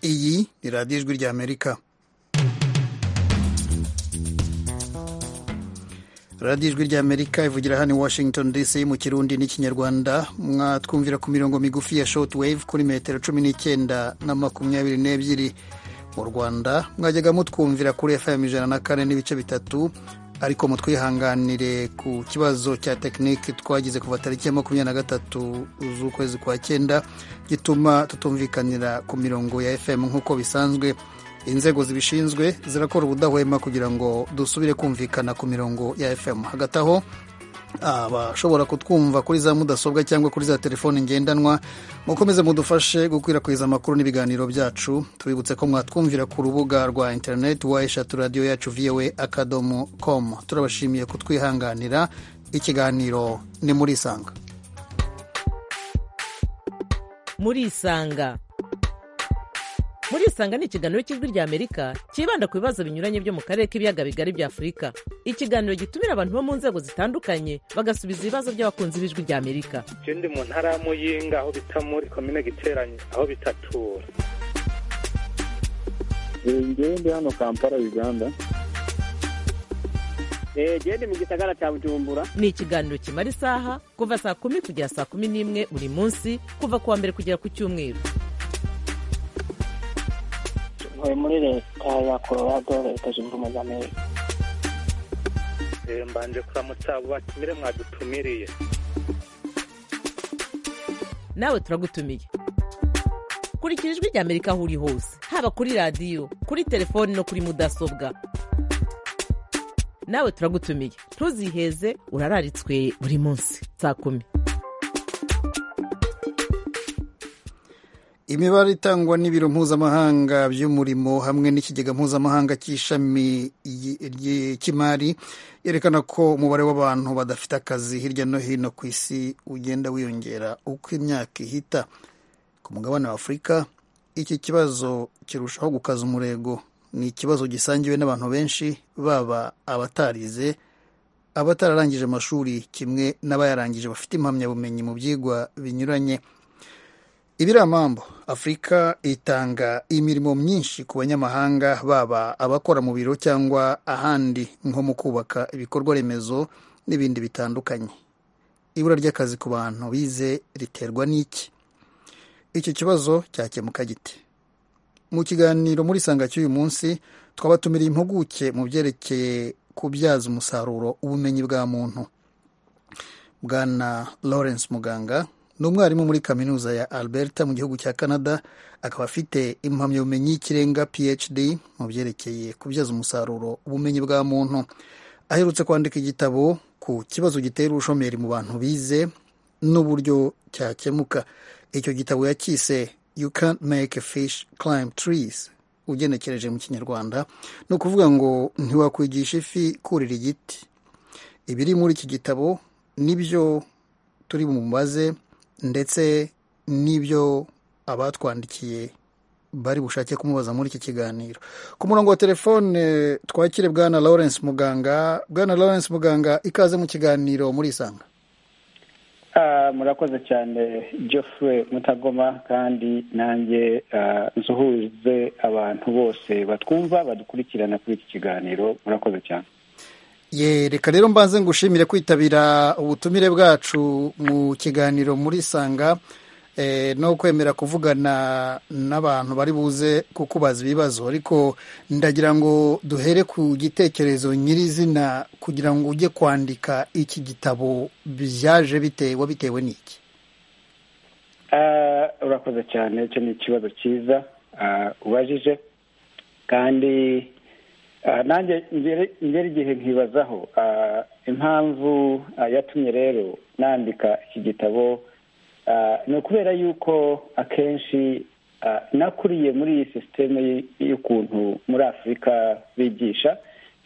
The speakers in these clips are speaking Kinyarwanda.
iyi ni radiyo ijwi ry'amerika radiyo ijwi ry'amerika ivugira hano i washington dc mu kirundi n'ikinyarwanda mwatwumvira ku mirongo migufi ya shoti wave kuri metero cumi n'icyenda na makumyabiri n'ebyiri mu rwanda mwajyaga mutwumvira kuri fm ijana na kane n'ibice bitatu ariko mutwihanganire ku kibazo cya tekinike twagize kuva tariki ya makumyabiri na gatatu z'ukwezi kwa cyenda gituma tutumvikanira ku mirongo ya fm nk'uko bisanzwe inzego zibishinzwe zirakora ubudahwema kugira ngo dusubire kumvikana ku mirongo ya fm hagati aho abashobora kutwumva kuri za mudasobwa cyangwa kuri za telefoni ngendanwa mukomeze mudufashe gukwirakwiza amakuru n'ibiganiro byacu tubibutse ko mwatwumvira ku rubuga rwa interineti wa eshatu radiyo yacu voa akadomo komu turabashimiye kutwihanganira ikiganiro ni muri isanga muri isanga muri isanga ni ikiganiro cy'ijwi ry'amerika cyibanda ku bibazo binyuranye byo mu karere k'ibiyaga bigari bya afurika ikiganiro gitumira abantu bo mu nzego zitandukanye bagasubiza ibibazo by'abakunzi b'ijwi ry'amerika icyo ndi mu ntara ya muyinga aho bita muri komine giteranye aho bitatura ngewe ndi hano kampala uganda genda mu gisagara cya bujumbura ni ikiganiro kimara isaha kuva saa kumi kugera saa kumi n'imwe buri munsi kuva ku wa mbere kugera ku cyumweru ntuye muri leta ya colorado leta zunze ubumwe za amerika mbanje kuramutsa abo batumire mwadutumiriye nawe turagutumiye kurikira ijwi rya amerika aho uri hose haba kuri radiyo kuri telefoni no kuri mudasobwa nawe turagutumiye ntuziheze urararitswe buri munsi saa kumi imibare itangwa n'ibiro mpuzamahanga by'umurimo hamwe n'ikigega mpuzamahanga cy'ishami cy'imari yerekana ko umubare w'abantu badafite akazi hirya no hino ku isi ugenda wiyongera uko imyaka ihita ku mugabane wa afurika iki kibazo kirushaho gukaza umurego ni ikibazo gisangiwe n'abantu benshi baba abatarize abatararangije amashuri kimwe n'abayarangije bafite impamyabumenyi mu byigwa binyuranye ibiramambo afurika itanga imirimo myinshi ku banyamahanga baba abakora mu biro cyangwa ahandi nko mu kubaka ibikorwa remezo n'ibindi bitandukanye ibura ry'akazi ku bantu bize riterwa n'iki icyo kibazo cyakemuka gite mu kiganiro muri sanga cy'uyu munsi twabatumiriye impuguke mu byerekeye kubyaza umusaruro ubumenyi bwa muntu bwana lawrence muganga ni umwarimu muri kaminuza ya alberta mu gihugu cya canada akaba afite impamyabumenyi y'ikirenga phd mu byerekeye kubyaza umusaruro ubumenyi bwa muntu aherutse kwandika igitabo ku kibazo gitera ubushomeri mu bantu bize n'uburyo cyakemuka icyo gitabo yakise you can't make a fish climb trees ugenekereje mu kinyarwanda ni ukuvuga ngo ntiwakwigisha ifi kurira igiti ibiri muri iki gitabo nibyo turi bumubaze ndetse n'ibyo abatwandikiye bari bushake kumubaza muri iki kiganiro ku murongo wa telefone twakire bwana lawrence muganga bwana lawrence muganga ikaze mu kiganiro muri isanga murakoze cyane Geoffrey mutagoma kandi nanjye nsuhuze abantu bose batwumva badukurikirana kuri iki kiganiro murakoze cyane ye reka rero mbanze ngushimire kwitabira ubutumire bwacu mu kiganiro muri sanga no kwemera kuvugana n'abantu bari buze kukubaza ibibazo ariko ndagira ngo duhere ku gitekerezo nyirizina kugira ngo ujye kwandika iki gitabo byaje bitewe bitewe n'iki urakoze cyane icyo ni ikibazo cyiza ubajije kandi nanjye ngera igihe nkibazaho impamvu yatumye rero nandika iki gitabo ni ukubera yuko akenshi nakuriye muri iyi sisiteme y'ukuntu muri afurika bigisha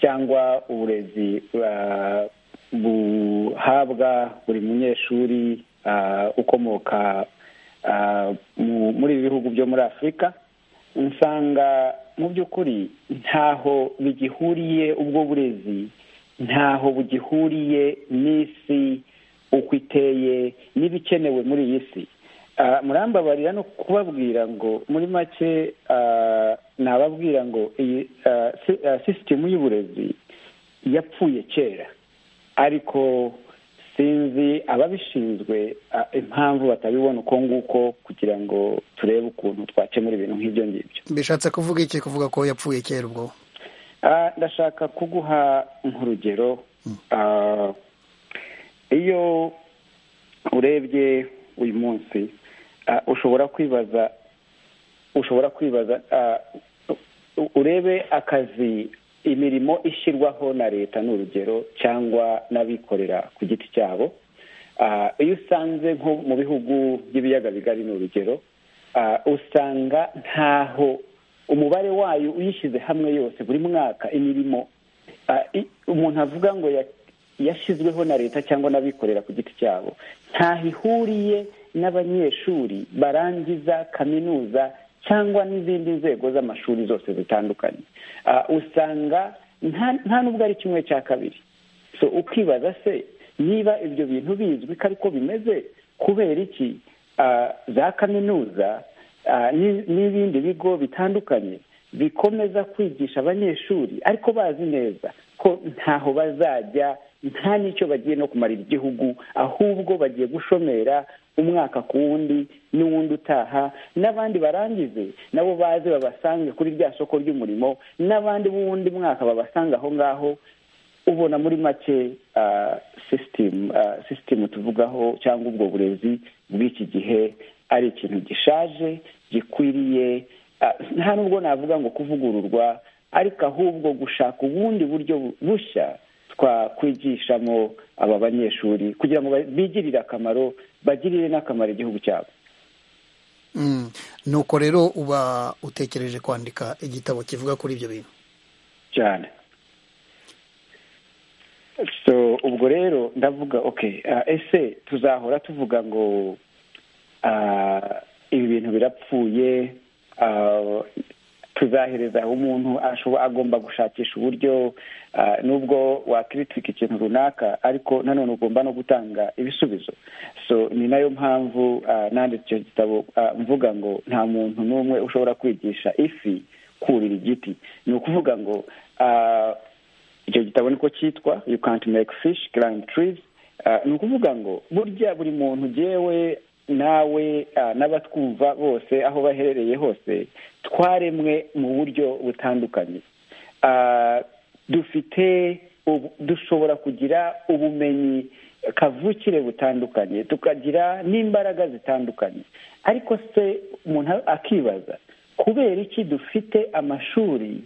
cyangwa uburezi buhabwa buri munyeshuri ukomoka muri ibi bihugu byo muri afurika usanga mu by'ukuri ntaho bigihuriye ubwo burezi ntaho bugihuriye n'isi uko iteye n'ibikenewe muri iyi si Ah, murambabarira no kubabwira ngo muri make ah, nababwira ngo iyi ah, si- ah, sisitemu y'uburezi yapfuye kera ariko sinzi ababishinzwe ah, impamvu batabibona uko nguko kugira ngo turebe ukuntu twakemura ibintu nk'ibyo ngibyo bishatse kuvuga iki kuvuga ko yapfuye kera ubwo Ah, ndashaka kuguha nk'urugero Ah, iyo urebye uyu munsi ah, ushobora kwibaza ushobora kwibaza ah, u- urebe akazi imirimo ishyirwaho na leta ni urugero cyangwa n'abikorera ku giti cyabo Ah, iyo usanze nko mu bihugu by'ibiyaga bigari ni urugero ah, usanga ntaho umubare wayo uyishyize hamwe yose buri mwaka imirimo ah, i- umuntu avuga ngo ya- yashyizweho na leta cyangwa n'abikorera ku giti cyabo ntaho ihuriye n'abanyeshuri barangiza kaminuza cyangwa n'izindi nzego z'amashuri zose zitandukanye Ah, usanga nta- nta n'ubwo ari kimwe cya kabiri so ukibaza se niba ibyo bintu bizwi ko ariko bimeze kubera iki ah, za kaminuza ah, n'i- n'ibindi bigo bitandukanye bikomeza kwigisha abanyeshuri ariko bazi neza ko ntaho bazajya nta n'icyo bagiye no kumarira igihugu ahubwo bagiye gushomera umwaka ku wundi n'uwundi utaha n'abandi barangize nabo baze babasange kuri rya soko ry'umurimo n'abandi b'uwundi mwaka babasanga aho ngaho ubona muri make ah, system ah, system tuvugaho cyangwa ubwo burezi bw'iki gihe ari ikintu gishaje gikwiriye ah, nta nubwo navuga ngo kuvugururwa ariko ahubwo gushaka ubundi buryo bu- bushya twakwigishamo aba banyeshuri kugira ngo ba- bigirire akamaro bagirire n'akamaro igihugu cyabo Mm. nuko rero uba utekereje kwandika igitabo kivuga kuri ibyo bintu cyane so ubwo rero ndavuga okay ah, ese tuzahora tuvuga ngo ah, ibi bintu birapfuye ah, tuzahereza aho umuntu ashobo- agomba gushakisha uburyo ah, nubwo wakritika ikintu runaka ariko nanone ugomba no gutanga ibisubizo so ni nayo mpamvu ah, nanditse icyo gitabo ah, mvuga ngo nta muntu n'umwe ushobora kwigisha ifi kurira igiti ni ukuvuga ngo ah, icyo gitabo niko cyitwa you can't make fish climb trees Ah, ni ukuvuga ngo burya buri muntu ugewe nawe ah, n'abatwumva bose aho baherereye hose twaremwe mu buryo butandukanye Ah, dufite ubu- dushobora kugira ubumenyi kavukire butandukanye tukagira n'imbaraga zitandukanye ariko se umuntu akibaza kubera iki dufite amashuri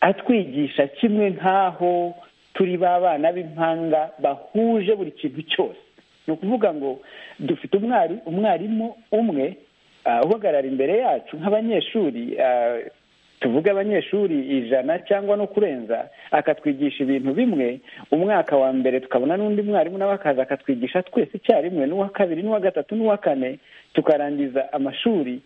atwigisha kimwe nk'aho turi ba bana b'impanga bahuje buri kintu cyose ni ukuvuga ngo dufite umwari umwarimu umwe ah, uhagarara imbere yacu nk'abanyeshuri ah, tuvuge abanyeshuri ijana cyangwa no kurenza akatwigisha ibintu bimwe umwaka wa mbere tukabona n'undi mwarimu nawe akaza akatwigisha twese icyarimwe n'uwa kabiri n'uwa gatatu n'uwa kane tukarangiza amashuri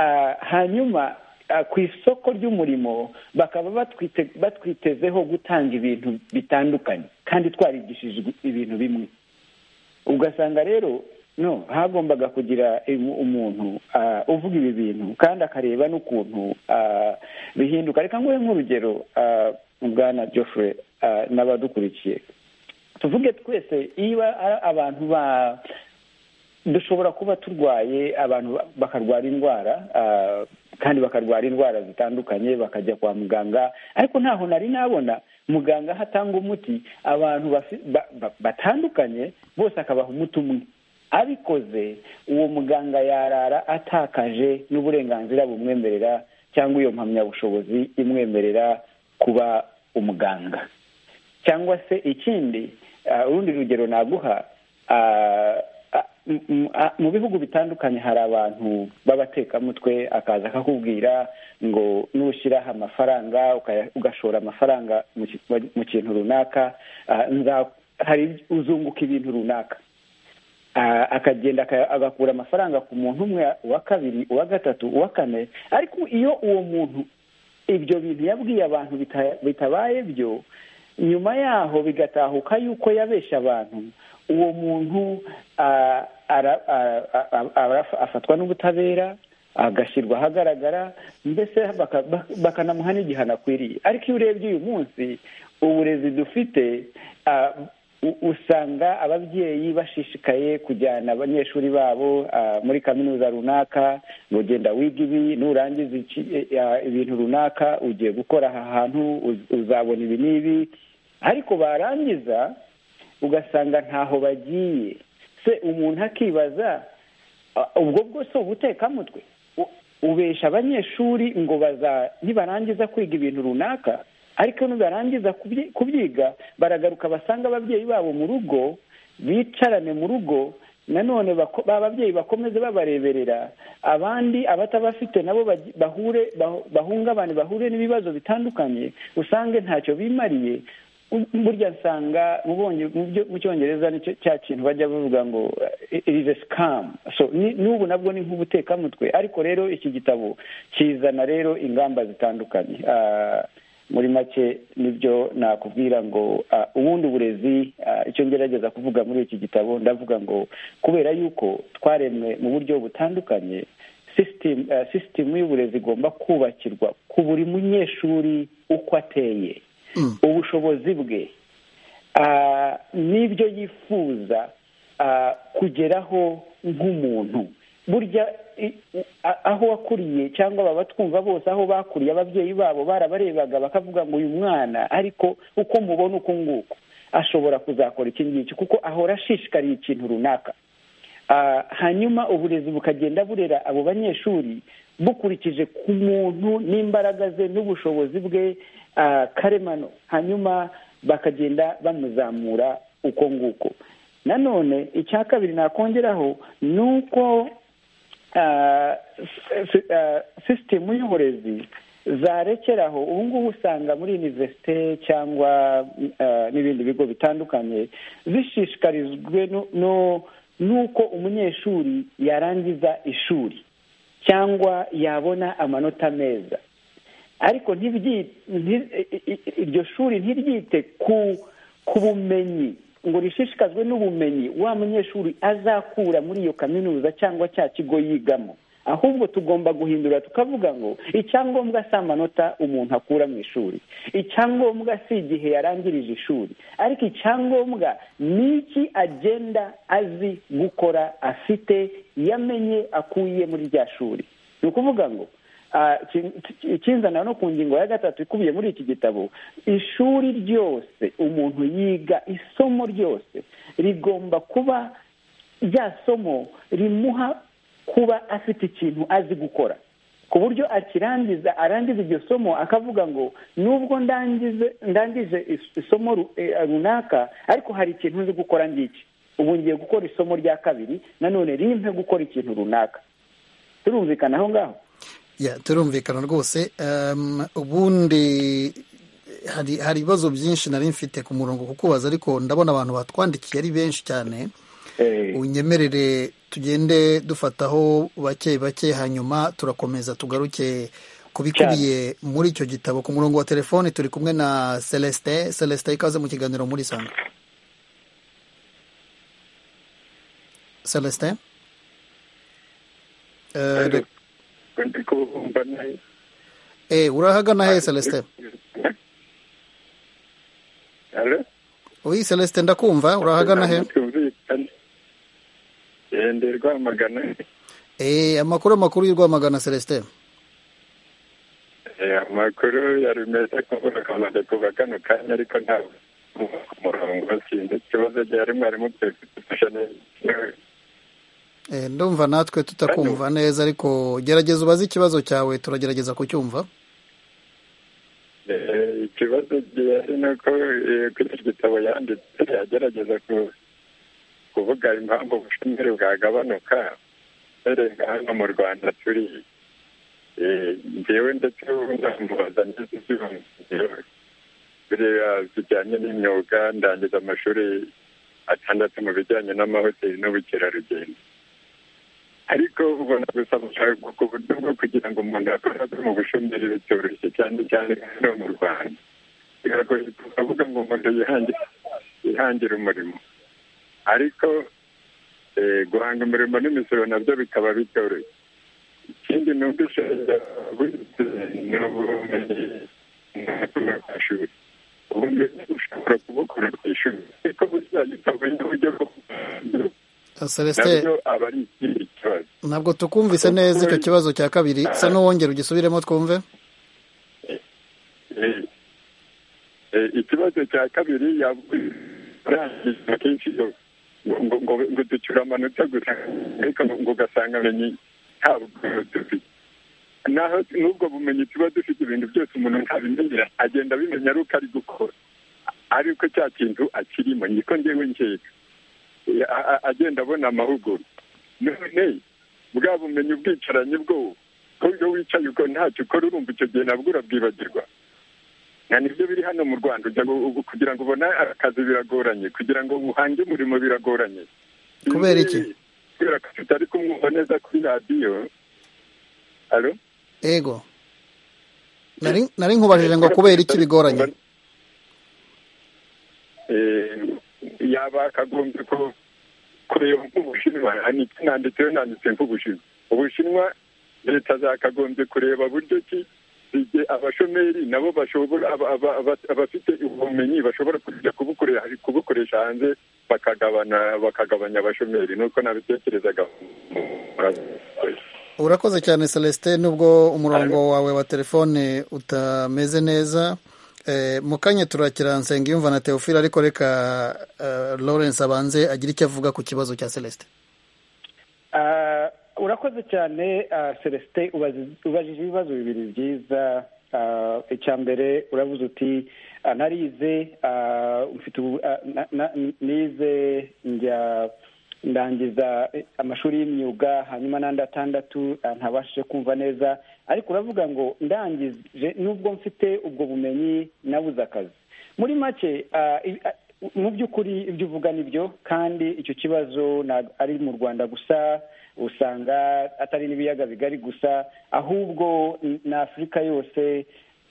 Ah, hanyuma ah, ku isoko ry'umurimo bakaba batwite- batwitezeho gutanga ibintu bitandukanye kandi twarigishijwe ibintu bimwe ugasanga rero no hagombaga kugira im- umuntu ah, uvuga ibi bintu kandi akareba n'ukuntu ah, bihinduka reka nguhe nk'urugero ah, bwana Geoffrey ah, n'abadukurikiye tuvuge twese niba abantu ba dushobora kuba turwaye abantu ba- bakarwara indwara ah, kandi bakarwara indwara zitandukanye bakajya kwa muganga ariko ntaho nari nabona muganga aho atanga umuti abantu bafi- ba- ba- batandukanye bose akabaha umuti umwe abikoze uwo muganga yarara atakaje n'uburenganzira bumwemerera cyangwa iyo mpamyabushobozi imwemerera kuba umuganga cyangwa se ikindi ah, urundi rugero naguha ah, ah, m- m- ah, mu bihugu bitandukanye hari abantu b'abatekamutwe akaza akakubwira ngo nushyiraho amafaranga ukaya- ugashora amafaranga mu ki- mu kintu runaka ah, nza- hari uzunguka ibintu runaka Ah, akagenda aka- agakura amafaranga ku muntu umwe uwa kabiri uwa gatatu uwa kane ariko iyo uwo muntu ibyo bintu yabwiye abantu bita- bitabaye byo nyuma yaho bigatahuka yuko yabeshya abantu uwo muntu ah, ara- a- a- a- araf- afatwa n'ubutabera agashyirwa ahagaragara mbese baka- bak- bakanamuha n'igihano akwiriye ariko iyo urebye uyu munsi uburezi dufite ah, u- usanga ababyeyi bashishikaye kujyana abanyeshuri babo ah, muri kaminuza runaka ngo genda wiga ibi nurangiza iki- eh, ah, ibintu runaka ugiye gukora aha hantu uz- uzabona ibi n'ibi ariko barangiza ugasanga ntaho bagiye se umuntu akibaza "Ah, ubwo bwose ubutekamutwe U- ubesha abanyeshuri ngo baza nibarangiza kwiga ibintu runaka ariko nibarangiza kubyi- kubyiga baragaruka basanga ababyeyi babo mu rugo bicarane mu rugo nanone bako- ba babyeyi bakomeze babareberera abandi abatabafite nabo baji- bahure bah- bahungabane bahure n'ibibazo bitandukanye usange ntacyo bimariye U- burya nsanga mubonye mu byo- mu cyongereza nicyo cya kintu bajya bavuga ngo irize sikamu so ni- n'ubu nabwo ni nk'ubutekamutwe ariko rero iki gitabo kizana rero ingamba zitandukanye Ah, muri make nibyo nakubwira ngo ah, ubundi uburezi ah, icyo ngerageza kuvuga muri iki gitabo ndavuga ngo kubera yuko twaremwe mu buryo butandukanye sisitemu sisitemu y'uburezi igomba kubakirwa ku buri munyeshuri uko ateye ubushobozi bwe ah, n'ibyo yifuza ah, kugeraho nk'umuntu burya i- u- a- aho wakuriye cyangwa baba twumva bose aho bakuriye ababyeyi babo barabarebaga bakavuga ngo uyu mwana ariko uko mubona uku nguko ashobora kuzakora iki ngiki kuko ahora ashishikariye ikintu runaka Ah, hanyuma uburezi bukagenda burera abo banyeshuri bukurikije ku muntu n'imbaraga ze n'ubushobozi bwe ah, karemano hanyuma bakagenda bamuzamura uko nguko nanone icya kabiri nakongeraho ni uko ah, si- ah, sisitemu y'uburezi zarekeraho ubu ngubu usanga muri univerisite cyangwa ah, n'ibindi bigo bitandukanye zishishikarijwe no- no- n'uko umunyeshuri yarangiza ishuri cyangwa yabona amanota meza ariko ntibyite nti- i- i- iryo shuri ntiryite ku ku bumenyi ngo rishishikazwe n'ubumenyi wa munyeshuri azakura muri iyo kaminuza cyangwa cya kigo yigamo ahubwo tugomba guhindura tukavuga ngo icyangombwa si amanota umuntu akura mu ishuri icyangombwa si igihe yarangirije ishuri ariko icyangombwa ni iki agenda azi gukora afite yamenye akuye muri rya shuri ni ukuvuga ngo Ah, ki- ki- ikinzana no ku ngingo ya gatatu ikubiye muri iki gitabo ishuri ryose umuntu yiga isomo ryose rigomba kuba rya somo rimuha kuba afite ikintu azi gukora ku buryo akirangiza arangiza iryo somo akavuga ngo nubwo ndangize ndangije is- isomo ru- eh, runaka ariko hari ikintu nzi gukora ngiki ubu ngiye gukora isomo rya kabiri nanone rimpe gukora ikintu runaka turumvikana aho ngaho Ya, turumvikana rwose Em, ubundi hari hari ibibazo byinshi nari mfite ku murongo kukubaza ariko ndabona abantu batwandikiye ari benshi cyane Eh, unyemerere tugende dufataho bake bake hanyuma turakomeza tugaruke kubikubiye muri icyo gitabo ku murongo wa telefoni turi kumwe na celestin celestin ikaze mu kiganiro muri sanga celestin Eh, ndi kumva neza Eh, urahagana he Celestin? Hello? Oyi Celestin ndakumva, urahagana he? Tumvikane. Eh, Ndi Rwamagana. Eh, amakuru makuru y'urwamagana Celestin. Eh, amakuru yari meza kuvuga kamaze kuva kano kanya ariko ntabwo ku murongo sinzi ikibazo gihari mwarimu mukwiye kudufasha neza Eh, ndumva natwe tutakumva neza ariko gerageza ubaze ikibazo cyawe turagerageza kucyumva. Eh, ikibazo gihari ni uko eh, kuri iki gitabo yanditse yagerageza ku- kuvuga impamvu ubushomeri bwagabanuka uhereye hano mu rwanda turi Eh, njyewe ndetse ubu ndamubaza neza ibyiyumviro biriya bijyanye n'imyuga ndangiza amashuri atandatu mu bijyanye n'amahoteli n'ubukerarugendo ariko ubona gusa gushaka ku buryo bwo kugira ngo umuntu akorere mu bushomeri bitoroshye cyane cyane hano mu rwanda biragoye kuvuga ngo umuntu yihangire yihangire umurimo ariko eh, guhanga umurimo n'imisoro nabyo bikaba bitoroshye ikindi ni uko ushobora wifite n'ubumenyi ntabwo ku ishuri ubundi ushobora kubukora ku ishuri ariko buzajya utabonye uburyo bwo kuganira celestin nabyo aba ari ikindi kibazo ntabwo tukumvise neza icyo kibazo cya kabiri sa n'uwongera ugisubiremo twumve Eh, eh, ikibazo cya kabiri yarangiza kenshi iyo ngo- ngo- ngo ngo ducyura amanota gusa ariko ngo- ngo ugasanga amenye ntabwo dufite naho n'ubwo bumenyi tuba dufite ibintu byose umuntu ntabimenyera agenda abimenya ari uko ari gukora ariko cya kintu akirimo niko ngewe nkeka Eh, a- a- agenda abona amahugurwa none bwa bumenyi ubwicaranye bwo ko iyo wicaye uko ntacyo ukora urumva icyo gihe nabwo urabwibagirwa na nibyo biri hano mu rwanda ujya gu- ubu kugira ngo ubone akazi biragoranye kugira ngo uhange umurimo biragoranye Kubera iki? kubera ko tutari kumwumva neza kuri radiyo alo ego Nari- nari nkubajije ngo kubera iki bigoranye Eh, yaba akagombye ko kureba nk'ubushinwa niki nanditseho nanditse nk'ubushinwa ubushinwa leta zakagombye kureba buryo ki igihe abashomeri nabo bashobora aba- aba- aba- abafite ubumenyi bashobora kujya kubukore- kubukoresha hanze bakagabana bakagabanya abashomeri nuko nabitekerezaga urakoze cyane celestin nubwo umurongo wawe wa telefone utameze neza Eh, mu kanya turakiransenga yumva na teofile ariko reka eh, lawrence abanze agire icyo avuga ku kibazo cya celestin Ah, urakoze cyane ah, celestin ubazi- ubajije ibibazo bibiri byiza Ah, icya mbere uravuze uti ah, narize ah, mfite ubu- ah, na- na- nize njya ndangiza eh, amashuri y'imyuga hanyuma n'andi atandatu ah, ntabashije kumva neza ariko uravuga ngo ndangije nubwo mfite ubwo bumenyi nabuze akazi muri make ah, i- ah, mu by'ukuri ibyo uvuga ni byo kandi icyo kibazo ntabwo ari mu rwanda gusa usanga atari n'ibiyaga bigari gusa ahubwo n- na afurika yose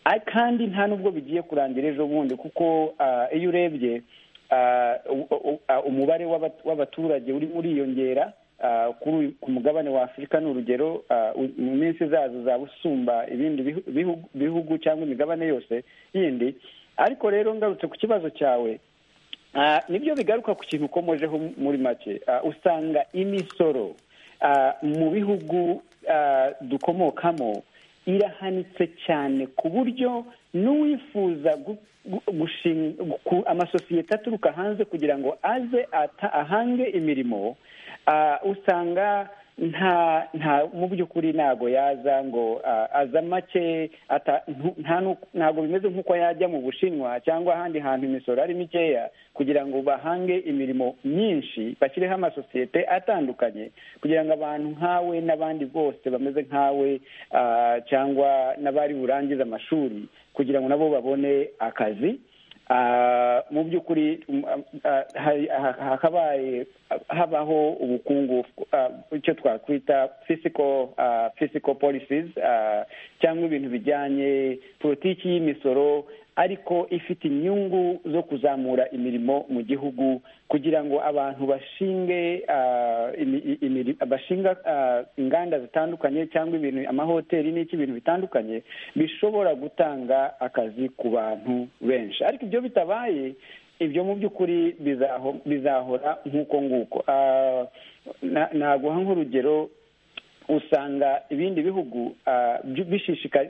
Ah, kandi nta n'ubwo bigiye kurangira ejo bundi kuko ah, iyo urebye ah, u- u- ah, umubare w'aba- w'abaturage urimo uriyongera ah, kuri uyu- ku mugabane wa afurika ni urugero ah, u- mu minsi zazo uzaba usumba ibindi bihu- bihu- bihugu cyangwa imigabane yose yindi ariko rero ngarutse ku kibazo cyawe Ah, nibyo bigaruka ku kintu ukomojeho muri make Ah, usanga imisoro ah, mu bihugu ah, dukomokamo irahanitse cyane ku buryo n'uwifuza gu- gu- gushing- ku- amasosiyete aturuka hanze kugira ngo aze ata- ahange imirimo ah, usanga nta nta mu by'ukuri ntago yaza ngo ah, aza make ata- ntu- nta nu- ntago bimeze nk'uko yajya mu bushinwa cyangwa ahandi hantu imisoro ari mikeya kugira ngo bahange imirimo myinshi bashyireho amasosiyete atandukanye kugira ngo abantu nkawe n'abandi bose bameze nkawe ah, cyangwa n'abari burangize amashuri kugira ngo nabo babone akazi Ah, mu by'ukuri mm, ah, hari- ha- hakabaye habaho ubukungu ah, icyo twakwita physical ah, physical policies ah, cyangwa ibintu bijyanye politiki y'imisoro ariko ifite inyungu zo kuzamura imirimo mu gihugu kugira ngo abantu bashinge ah, imi- i- imiri- bashinga ah, inganda zitandukanye cyangwa ibintu amahoteli n'iki ibintu bitandukanye bishobora gutanga akazi ku bantu benshi ariko ibyo bitabaye ibyo mu by'ukuri bizaho- bizahora nk'uko nguko Ah, na- naguha nk'urugero usanga ibindi bihugu ah, byu- bishishika-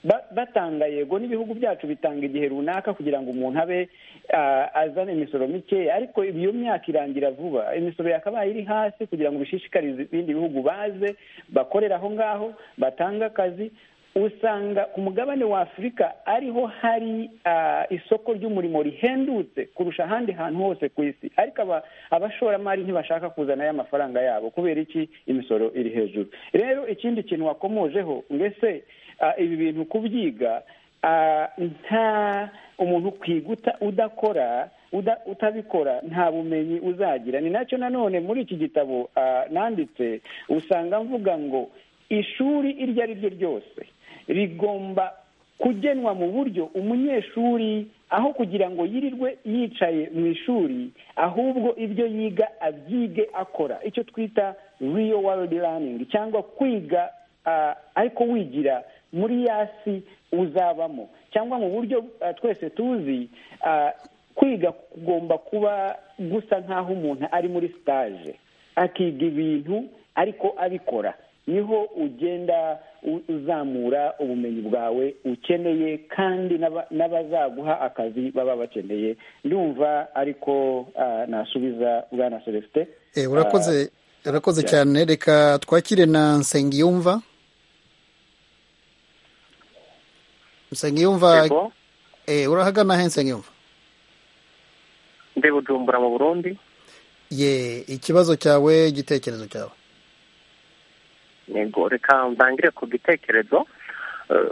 ba- batanga yego n'ibihugu byacu bitanga igihe runaka kugira ngo umuntu abe ah, azane imisoro mikeya ariko iyo myaka irangira vuba imisoro yakabaye iri hasi kugira ngo bishishikarize ibindi bihugu baze bakorera aho ngaho batange akazi usanga ku mugabane wa afurika ariho hari ah, isoko ry'umurimo rihendutse kurusha ahandi hantu hose ku isi ariko aba- abashoramari ntibashaka kuzana ya mafaranga yabo kubera iki imisoro iri hejuru rero ikindi kintu wakomojeho mbese ah, ibi bintu kubyiga ah, nta umuntu kwiguta udakora uda- utabikora nta bumenyi uzagira ni nacyo nanone muri iki gitabo ah, nanditse usanga mvuga ngo ishuri iryo ari ryo ryose rigomba kugenwa mu buryo umunyeshuri aho kugira ngo yirirwe yicaye mu ishuri ahubwo ibyo yiga abyige akora icyo twita real world learning cyangwa kwiga ah, ariko wigira muri yasi uzabamo cyangwa mu buryo ah, twese tuzi ah, kwiga kugomba kuba gusa nk'aho umuntu ari muri stage akiga ibintu ariko abikora niho ugenda u- uzamura ubumenyi bwawe ukeneye kandi n'aba- n'abazaguha akazi baba bakeneye ndumva ariko ah, nasubiza bwana celestin Eh, urakoze urakoze cyane reka twakire na nsengiyumva nsengiyumva Yego, eh, urahagana he nsengiyumva ndi bujumbura mu burundi ye ikibazo cyawe igitekerezo cyawe yego reka ntangire ku gitekerezo Eh,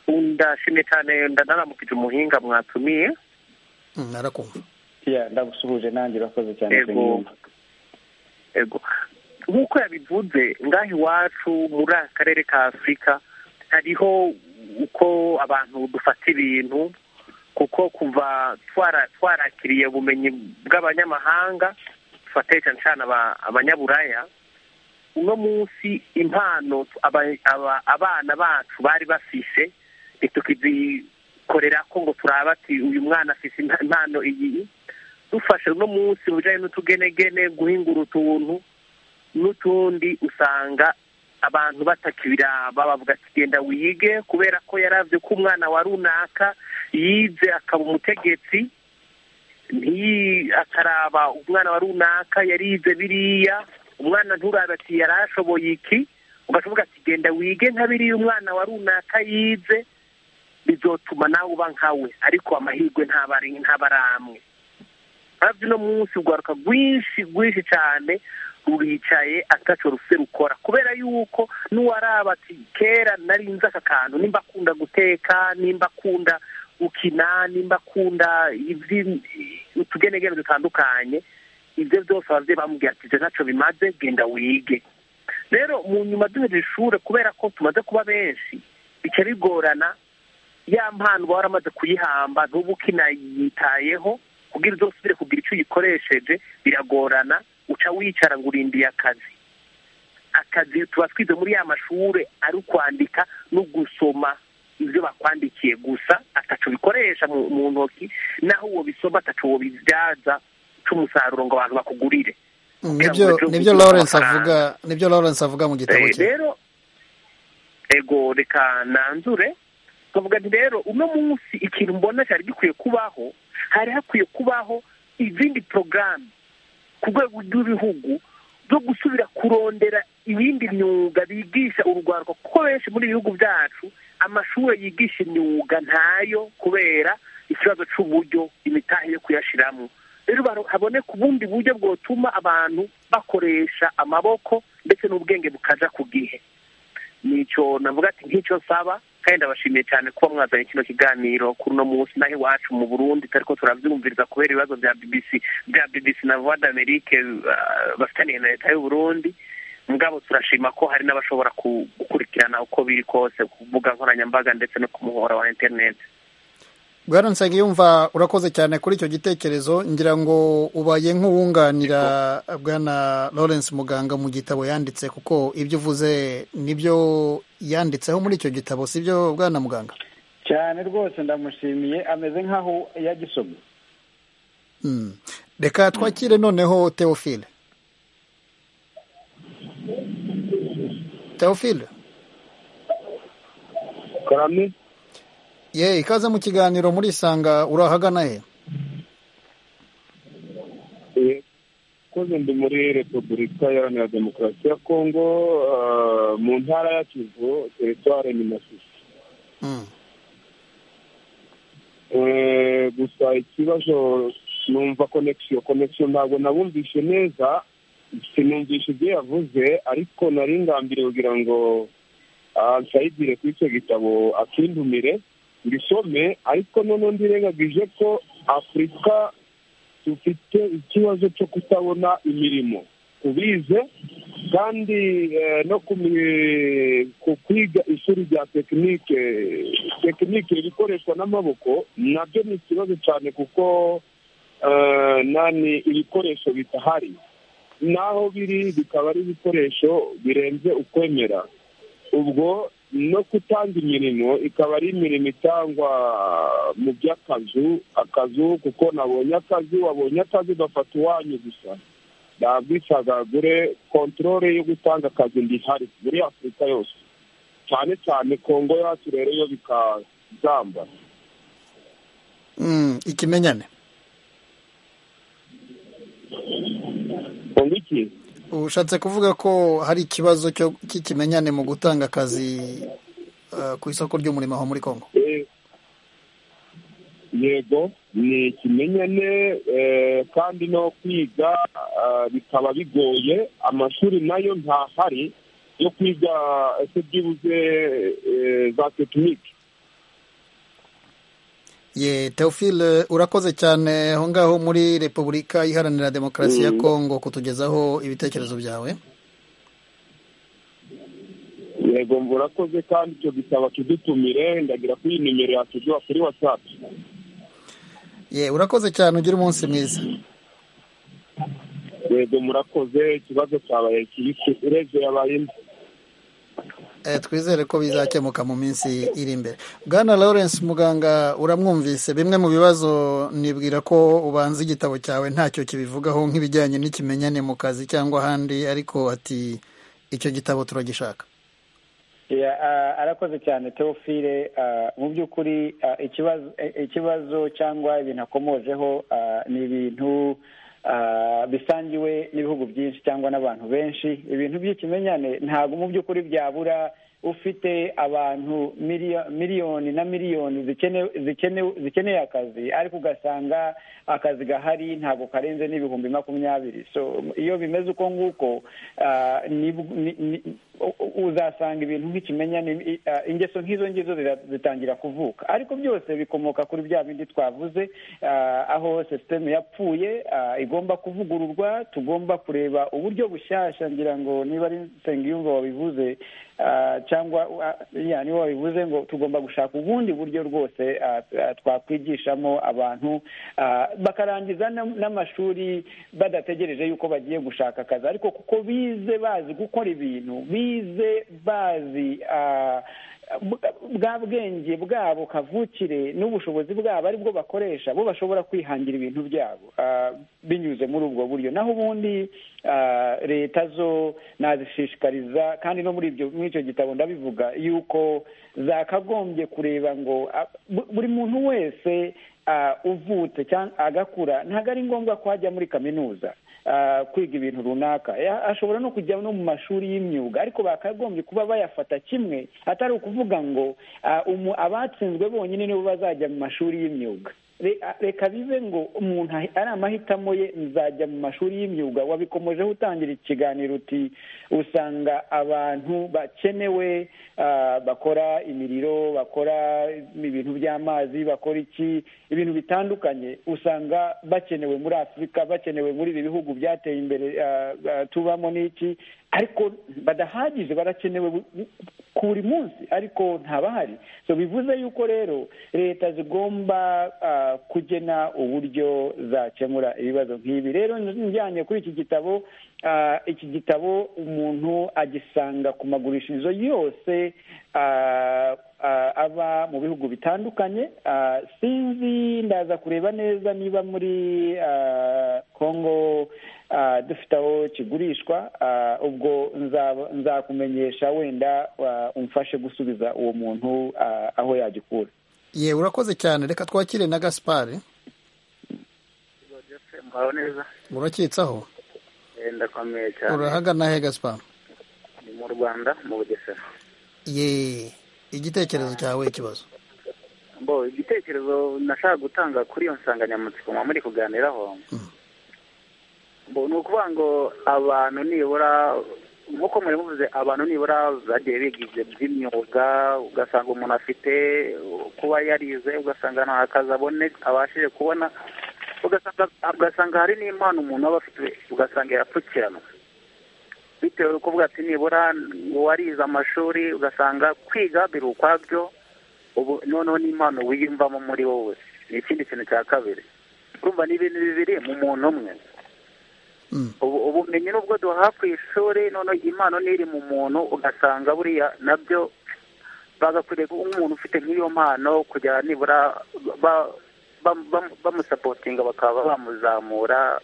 ndashimye cyane ndanaramukije umuhinga mwatumiye Mm, narakumva Yeah, ndagusuhuje nanjye urakoze cyane Yego. Nsengiyumva. yego nk'uko yabivuze ngaho iwacu muri aka karere ka afurika hariho uko abantu dufata ibintu kuko kuva twara twarakiriye ubumenyi bw'abanyamahanga dufate cyane cyane aba- abanyaburaya uno munsi impano aba- aba- abana bacu bari bafise ntitukizikorera ko ngo turabe ati uyu mwana afise impa- impano iyi dufashe uno munsi mu bijyanye n'utugenegene guhingura utuntu n'utundi usanga abantu batakibiraba bavuga ati genda wige kubera ko yaravye ko umwana wa runaka yize akaba umutegetsi ntiyi akaraba umwana wa runaka yarize biriya umwana nturabe ati yarashoboye iki ugashoboka ati genda wige nka biriya umwana wa runaka yize bizotuma nawe uba nkawe ariko amahirwe ntaba ari- ntaba ari amwe hafi no munsi urwaruka rwinshi rwinshi cyane ruricaye ataco rufite rukora kubera yuko n'uwaraba ati kera nari nzi aka kantu nimba akunda guteka nimba akunda gukina nimba akunda ivyi- utugenegene dutandukanye ibyo byose abavyeyi bamubwira ati ivyo ntaco bimaze genda wige rero mu nyuma duhejeje ishure kubera ko tumaze kuba benshi bica bigorana ya mpano uba waramaze kuyihamba ntuba ukinayitayeho kugira uzosubire kugira icyo uyikoresheje biragorana uca wicara ngo urindiye akazi akazi tuba twize muri ya mashure ari ukwandika no gusoma ibyo bakwandikiye gusa ataco bikoresha mu, mu ntoki naho uwo bisoma ataco wo bibyaza c'umusaruro ngo abantu bakugurire Mm, Kugira nibyo ngo ejo nibyo ugire lawrence amafaranga. avuga nibyo lawrence avuga mu gitabo Eh, cye rero ego reka nanzure twavuga nti rero uno munsi ikintu mbona cyari gikwiye kubaho hari hakwiye kubaho izindi porogaramu ku rwego rw'ibihugu zo gusubira kurondera ibindi myuga bigisha urubyiruko kuko benshi muri ibi bihugu byacu amashuri yigisha imyuga ntayo kubera ikibazo cy'uburyo imitahe yo kuyashyiramo rero baro- haboneka ubundi buryo bwotuma abantu bakoresha amaboko ndetse n'ubwenge bukaja ku gihe nicyo navuga ati nk'icyo nsaba kandi ndabashimiye cyane kuba mwazanye kino kiganiro kuri uno munsi naho iwacu mu burundi ariko turabyumviriza kubera ibibazo bya bbc bya bbc na voix d'amerique ah, bafitaniye na leta y'uburundi mugabo turashima ko hari n'abashobora ku- gukurikirana uko biri kose ku mbuga nkoranyambaga ndetse no ku muhora wa interineti bwana nsengiyumva urakoze cyane kuri icyo gitekerezo ngira ngo ubaye nk'uwunganira bwana lawrence muganga mu gitabo yanditse kuko ibyo uvuze nibyo yanditseho muri icyo gitabo sibyo bwana muganga cyane rwose ndamushimiye ameze nk'aho yagisomye Mm. reka twakire noneho teofile teofile karame ye ikaze mu kiganiro murisanga urahagana he eh, koze ndi muri repubulika iharanira demokarasi ya kongo ah, mu ntara ya kivu teritware ni masisi Mm. Eh, gusa ikibazo numva connection connection ntabwo nabumvishe neza sinumvishe ibyo yavuze ariko nari ngambiriye kugira ngo ah, nsayidire kuri icyo gitabo akindumire mbisome ariko noneho ndirengagije ko afurika dufite ikibazo cyo kutabona imirimo tubize kandi no ku kwiga ishuri rya tekinike tekinike ibikoreshwa n'amaboko nabyo ni ikibazo cyane kuko nani ibikoresho bitahari n'aho biri bikaba ari ibikoresho birenze ukwemera ubwo no gutanga imirimo ikaba ari imirimo itangwa mu by'akazu akazu kuko nabonye akazi wabonye akazi ugafata uwanyu gusa ntabwicagagure kontorore yo gutanga akazi ndihari muri afurika yose cyane cyane kongo yacu rero yo bikazamba ikimenyane kongo iki ushatse kuvuga ko hari ikibazo cy'ikimenyane mu gutanga akazi ku isoko ry'umurimo aho muri kongo yego ni ikimenyane kandi no kwiga bikaba bigoye amashuri nayo ntahari yo kwiga ese byibuze za tekinike ye teofile urakoze cyane aho ngaho muri repubulika iharanira demokarasi ya kongo kutugezaho ibitekerezo byawe yego urakoze kandi icyo gisaba kidutumire ndagira ko iyi nimero yakiguha kuri watsapu ye urakoze cyane ugire umunsi mwiza yego murakoze ikibazo cyabaye urebye yabaye imbi twizere ko bizakemuka mu minsi iri imbere bwana lawrence muganga uramwumvise bimwe mu bibazo nibwira ko ubanza igitabo cyawe ntacyo kibivugaho nk'ibijyanye n'ikimenyane mu kazi cyangwa ahandi ariko ati icyo gitabo turagishaka arakoze cyane teofile mu by'ukuri ikibazo cyangwa ibintu akomojeho ni ibintu bisangiwe n'ibihugu byinshi cyangwa n'abantu benshi ibintu by'ikimenyane ntabwo mu by'ukuri byabura ufite abantu miliyoni na miliyoni zikeneye akazi ariko ugasanga akazi gahari ntabwo karenze n'ibihumbi makumyabiri so iyo bimeze uko nguko uzasanga ibintu nk'ikimenyane ingeso nk'izo ngizo zitangira kuvuka ariko byose bikomoka kuri bya bindi twavuze aho sisiteme yapfuye igomba kuvugururwa tugomba kureba uburyo bushyashya ngira ngo niba ari nsengiyumva wabivuze cyangwa niba wabivuze ngo tugomba gushaka ubundi buryo rwose twakwigishamo abantu bakarangiza n'amashuri badategereje yuko bagiye gushaka akazi ariko kuko bize bazi gukora ibintu bize bazi bwa bwenge bwabo kavukire n'ubushobozi bwabo aribwo bakoresha bo bashobora kwihangira ibintu byabo binyuze muri ubwo buryo naho ubundi leta zo nazishishikariza kandi no muri icyo gitabo ndabivuga yuko zakagombye kureba ngo buri muntu wese uvutse cyangwa agakura ntabwo ari ngombwa ko ajya muri kaminuza kwiga ibintu runaka ashobora no kujya no mu mashuri y'imyuga ariko bakagombye kuba bayafata kimwe atari ukuvuga ngo abatsinzwe bonyine nibo bazajya mu mashuri y'imyuga reka bibe ngo umuntu ari amahitamo ye nzajya mu mashuri y'imyuga wabikomojeho utangira ikiganiro uti usanga abantu bakenewe bakora imiriro bakora ibintu by'amazi bakora iki ibintu bitandukanye usanga bakenewe muri afurika bakenewe muri ibi bihugu byateye imbere tubamo n'iki ariko badahagije barakenewe ku buri munsi ariko ntabahari so bivuze yuko rero leta zigomba kugena uburyo zakemura ibibazo nk'ibi rero njyanye kuri iki gitabo iki gitabo umuntu agisanga ku magurishirizo yose aba mu bihugu bitandukanye sinzi ndaza kureba neza niba muri kongo dufite aho kigurishwa ubwo nzakumenyesha wenda umfashe gusubiza uwo muntu aho yagikura yewe urakoze cyane reka twakire na gasipari urakitsaho ndakomeye cyane urahagana he gasipari ni mu rwanda mu bugesera ye igitekerezo cyawe ikibazo bo igitekerezo nashaka gutanga kuri iyo nsanganyamatsiko muba muri kuganiraho ni ukuvuga ngo abantu nibura nk'uko muri muvuze abantu nibura bagiye bigize by'imyuga ugasanga umuntu afite kuba yarize ugasanga nta kazi abone abashije kubona ugasanga hari n'impano umuntu aba afite ugasanga yapfukiranwa bitewe no kuvuga ati nibura uwarize amashuri ugasanga kwiga biri ukwabyo ubu noneho n'impano wiyumvamo muri wowe ni ikindi kintu cya kabiri urumva ni ibintu bibiri mu muntu umwe ubumenyi nubwo duha ku ishuri noneho impano n'iri mu muntu ugasanga buriya nabyo bagakwiriye kuba umuntu ufite nk'iyo mpano kujya nibura bamusapotinga bakaba bamuzamura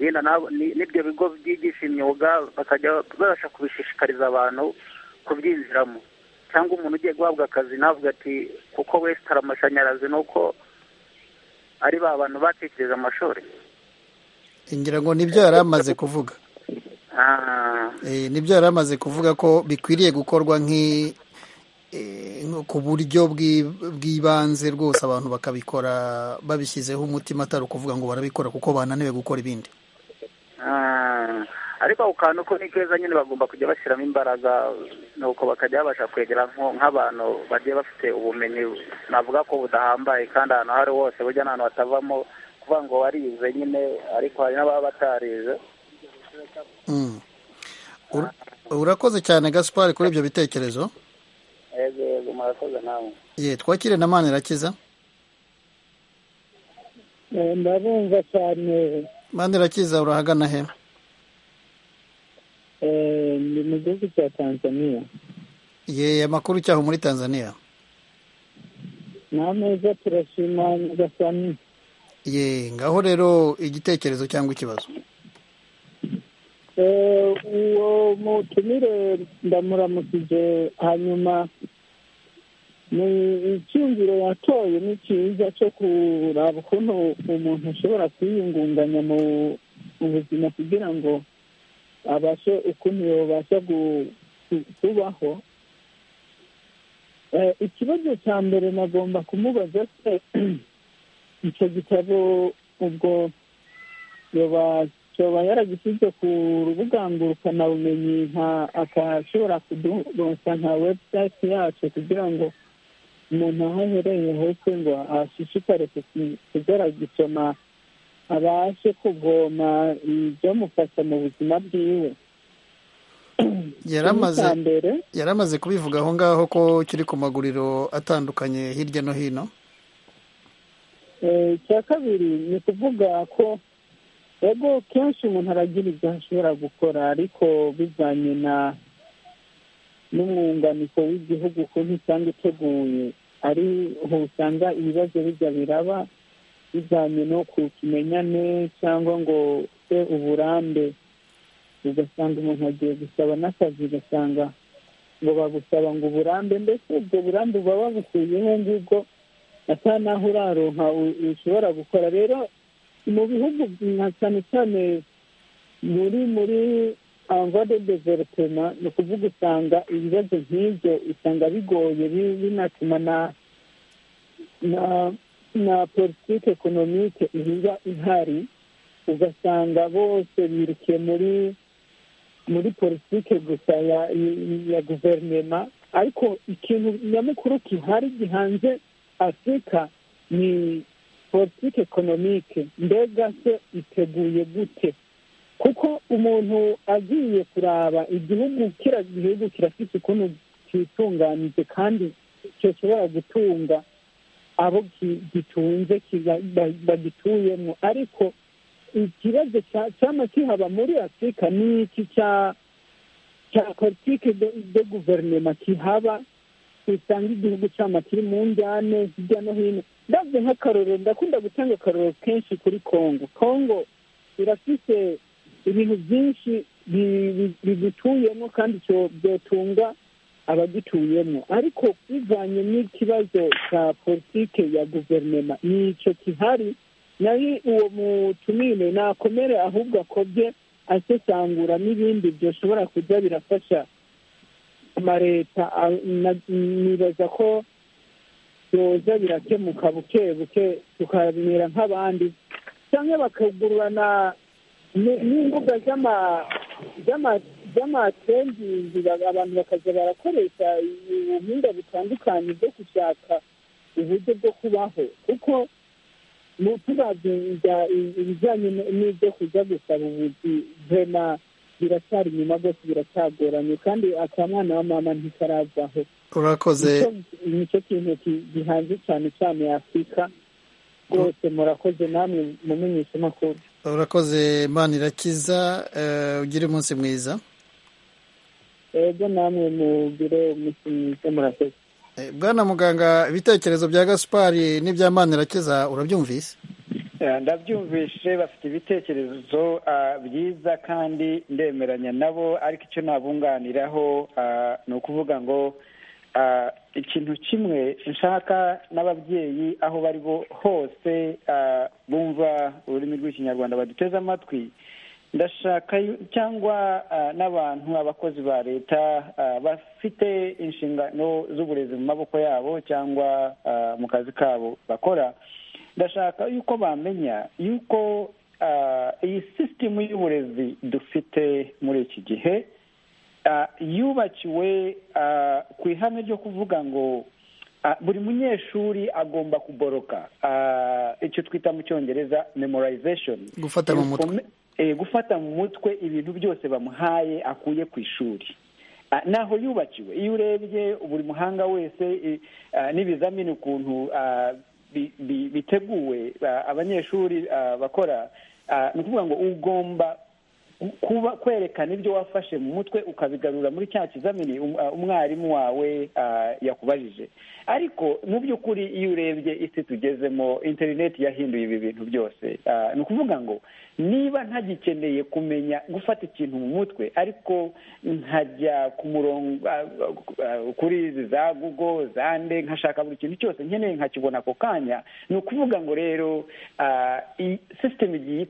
yenda n'ibyo bigo byigisha imyuga bakajya babasha kubishishikariza abantu kubyinjiramo cyangwa umuntu ugiye guhabwa akazi navuga ati kuko wese hari amashanyarazi ni uko ari ba bantu batekereje amashuri ngira ngo nibyo yari amaze kuvuga nibyo yari amaze kuvuga ko bikwiriye gukorwa ku buryo bw'ibanze rwose abantu bakabikora babishyizeho umutima atari ukuvuga ngo barabikora kuko bananiwe gukora ibindi ariko ako kantu ko ni keza nyine bagomba kujya bashyiramo imbaraga nuko bakajya babasha kwegera nk'abantu bagiye bafite ubumenyi navuga ko budahambaye kandi ahantu aho ari hose burya n'ahantu hatavamo kuvuga ngo warize nyine ariko hari n'ababa batarize urakoze cyane gaspari kuri ibyo bitekerezo yego yego murakoze namwe ye twakire na mani irakiza ndabumva cyane mani irakiza urahagana he ni mu gihugu cya tanzania ye amakuru cyaho muri tanzania ni ameza turashima nyagasani ye ngaho rero igitekerezo cyangwa ikibazo uwo mutumire ndamuramukije hanyuma ni icyumviro yatoye ni cyiza cyo kuraba ukuntu umuntu ashobora kwiyungunganya mu buzima kugira ngo abashe ukuntu yabasha kubaho ikibazo cya mbere nagomba kumubaza se icyo gitabo ubwo yoba yaragishyize ku rubuga ngurukanabumenyi akashobora kuduronsa nka webusayiti yacu kugira ngo umuntu aho ahereye hose ngo ashishikare kujya gisoma abashe kuvoma ibyamufasha mu buzima bwiwe yari amaze kubivuga aho ngaho ko kiri ku maguriro atandukanye hirya no hino icya kabiri ni ukuvuga ko ego kenshi umuntu aragira ibyo ashobora gukora ariko bivanye na n'umwunganiko w'igihugu ukuntu usanga uteguye ariho usanga ibibazo bijya biraba bijyanye no ku kimenyane cyangwa ngo se uburambe ugasanga umuntu agiye gusaba n'akazi ugasanga ngo bagusaba ngo uburambe mbese ubwo burambe buba babukuyeho ngubwo asa naho uraronka ushobora gukora rero mu bihugu nka cyane cyane muri muri de developema ni ukuvuga usanga ibibazo nk'ibyo usanga bigoye binatuma na na politiki ekonomike iba ihari ugasanga bose birukiye muri muri politiki gusa ya guverinoma ariko ikintu nyamukuru gihari gihanze afurika ni politiki ekonomike mbega se iteguye gute kuko umuntu agiye kuraba igihugu kiriya gihugu kirafite ukuntu cyitunganije kandi gishobora gutunga abo gitunze bagituyemo ariko ikibazo cyaba kihaba muri afurika ni iki cya politiki de guverinoma kihaba usanga igihugu cyama kiri mu njyane hirya no hino ndabyo nk'akarorero ndakunda gutanga akarorero kenshi kuri kongo kongo irafite ibintu byinshi bigituyemo kandi byotunga abagituyemo ariko bivanye n'ikibazo cya politiki ya guverinoma nicyo kihari nayo uwo mutumire nakomere ahubwo akobye asesangura n'ibindi byoshobora kujya birafasha amaleta nibaza ko yoza birakemuka buke buke tukamera nk'abandi cyangwa bakagurana n'imbuga z'amatembizi abantu bakajya barakoresha ubuhinga butandukanye bwo gushaka uburyo bwo kubaho kuko tuzajya ibijyanye n'ibyo kujya gusaba ubuzi vema biracyari inyuma rwose biracyagoranye kandi akamwana wa mama ntikaravaho urakoze nicyo kintu gihanze cyane cyane afurika rwose murakoze namwe mumenyesha amakuru urakoze imana irakiza ugire umunsi mwiza ego namwe mugire umunsi mwiza murakoze bwana muganga ibitekerezo bya gaspari n'ibya mani irakiza urabyumvise ndabyumvishe bafite ibitekerezo byiza kandi ndemeranya nabo ariko icyo nabunganiraho ni ukuvuga ngo ikintu kimwe nshaka n'ababyeyi aho bari hose bumva ururimi rw'ikinyarwanda baduteze amatwi ndashaka cyangwa n'abantu abakozi ba leta bafite inshingano z'uburezi mu maboko yabo cyangwa mu kazi kabo bakora ndashaka yuko bamenya yuko iyi sisitemu y'uburezi dufite muri iki gihe yubakiwe ku ihame ryo kuvuga ngo buri munyeshuri agomba kuboroka icyo twita mu cyongereza memorization gufata mu mutwe gufata mu mutwe ibintu byose bamuhaye akuye ku ishuri naho yubakiwe iyo urebye buri muhanga wese n'ibizamini ukuntu biteguwe abanyeshuri bakora ni ukuvuga ngo ugomba kuba kwerekana ibyo wafashe mu mutwe ukabigarura muri cya kizamini umwarimu wawe yakubajije ariko mu by'ukuri iyo urebye isi tugezemo interineti yahinduye ibi bintu byose ni ukuvuga ngo niba ntagikeneye kumenya gufata ikintu mu mutwe ariko nkajya ku murongo kuri za google za nde nkashaka buri kintu cyose nkeneye nkakibona ako kanya ni ukuvuga ngo rero sisiteme igiye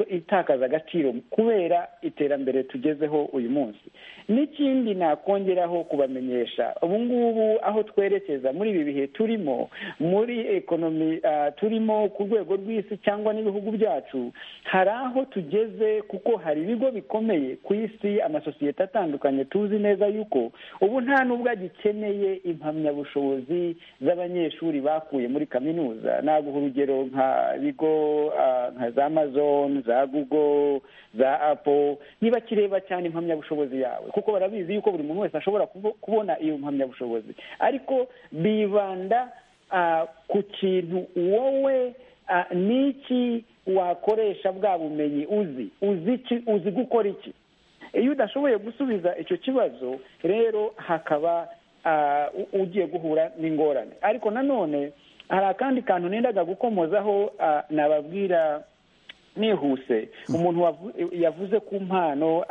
itakaza agaciro kubera iterambere tugezeho uyu munsi n'ikindi nakongeraho kubamenyesha ubu ngubu aho twerekeza muri ibi bihe turimo muri ekonomi turimo ku rwego rw'isi cyangwa n'ibihugu byacu hari aho tugeze kuko hari ibigo bikomeye ku isi amasosiyete atandukanye tuzi neza yuko ubu nta n'ubwo agikeneye impamyabushobozi z'abanyeshuri bakuye muri kaminuza naguha urugero nka bigo nka za amazon za google za apo ntibakireba cyane impamyabushobozi yawe kuko barabizi yuko buri muntu wese ashobora kubona iyo mpamyabushobozi ariko bibanda ku kintu wowe n'iki wakoresha bwa bumenyi uzi uzi iki uzi gukora iki iyo udashoboye gusubiza icyo kibazo rero hakaba ugiye guhura n'ingorane ariko nanone hari akandi kantu nendaga gukomozaho nababwira nihuse umuntu yavuze ku mpano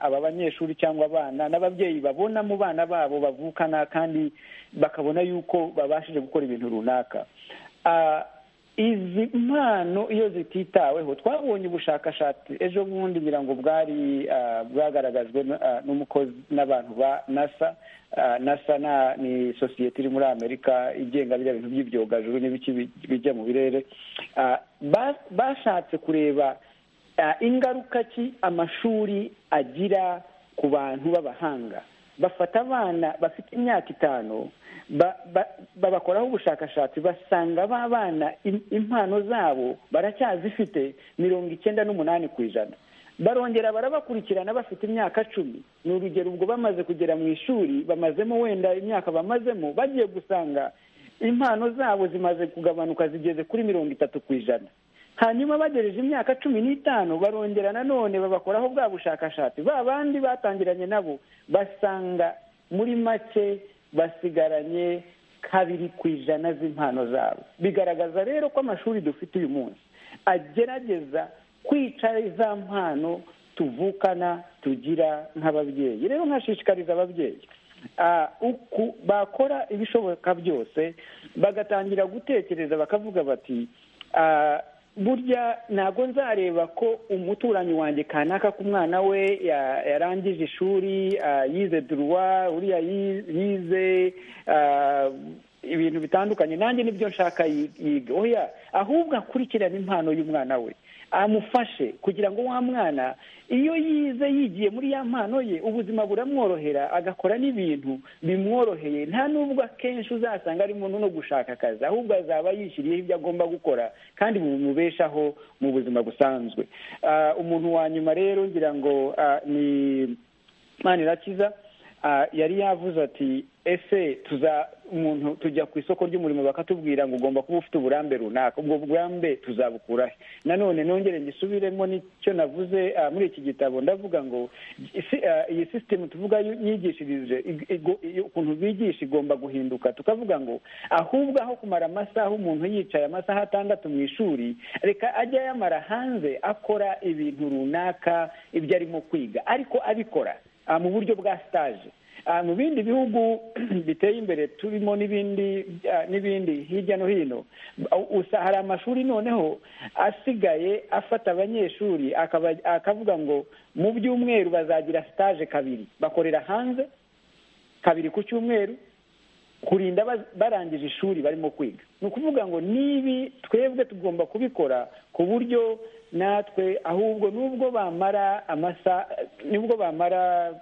aba banyeshuri cyangwa abana n'ababyeyi babona mu bana babo bavukana kandi bakabona yuko babashije gukora ibintu runaka izi mpano iyo zititaweho twabonye ubushakashatsi ejo bundi ngira ngo bwari bwagaragajwe n'umukozi n'abantu ba nasa nasa ni sosiyete iri muri amerika igenga biriya bintu by'ibyogajuru n'ibiki bijya mu birere bashatse kureba ingaruka ki amashuri agira ku bantu b'abahanga bafata abana bafite imyaka itanu babakoraho ubushakashatsi basanga ba bana impano zabo baracyazifite mirongo icyenda n'umunani ku ijana barongera barabakurikirana bafite imyaka cumi ni urugero ubwo bamaze kugera mu ishuri bamazemo wenda imyaka bamazemo bagiye gusanga impano zabo zimaze kugabanuka zigeze kuri mirongo itatu ku ijana hanyuma bagejeje imyaka cumi n'itanu barongera nanone babakoraho bwa bushakashatsi ba bandi batangiranye nabo basanga muri make basigaranye kabiri ku ijana z'impano zabo bigaragaza rero ko amashuri dufite uyu munsi agerageza kwica za mpano tuvukana tugira nk'ababyeyi rero nkashishikariza ababyeyi bakora ibishoboka byose bagatangira gutekereza bakavuga bati burya ntabwo nzareba ko umuturanyi wanjye kanaka ku mwana we yarangije ishuri yize duruwa uriya yize ibintu bitandukanye nanjye nibyo nshaka yiga oya ahubwo akurikirane impano y'umwana we amufashe kugira ngo wa mwana iyo yize yigiye muri ya mpano ye ubuzima buramworohera agakora n'ibintu bimworoheye nta n'ubwo akenshi uzasanga arimo no gushaka akazi ahubwo azaba yishyiriyeho ibyo agomba gukora kandi bimubeshaho mu buzima busanzwe umuntu wa nyuma rero ngira ngo ni manirakiza yari yavuze ati ese tuza umuntu tujya ku isoko ry'umurimo bakatubwira ngo ugomba kuba ufite uburambe runaka ubwo burambe tuzabukurahe nanone nongere ngisubiremo n'icyo navuze muri iki gitabo ndavuga ngo iyi sisitemu tuvuga yigishirije ukuntu bigisha igomba guhinduka tukavuga ngo ahubwo aho kumara amasaha umuntu yicaye amasaha atandatu mu ishuri reka ajya yamara hanze akora ibintu runaka ibyo arimo kwiga ariko abikora mu buryo bwa sitaje mu bindi bihugu biteye imbere turimo n'ibindi n'ibindi hirya no hino hari amashuri noneho asigaye afata abanyeshuri akavuga ngo mu byumweru bazagira sitaje kabiri bakorera hanze kabiri ku cyumweru kurinda barangije ishuri barimo kwiga ni ukuvuga ngo nibi twebwe tugomba kubikora ku buryo natwe ahubwo nubwo bamara amasa nubwo bamara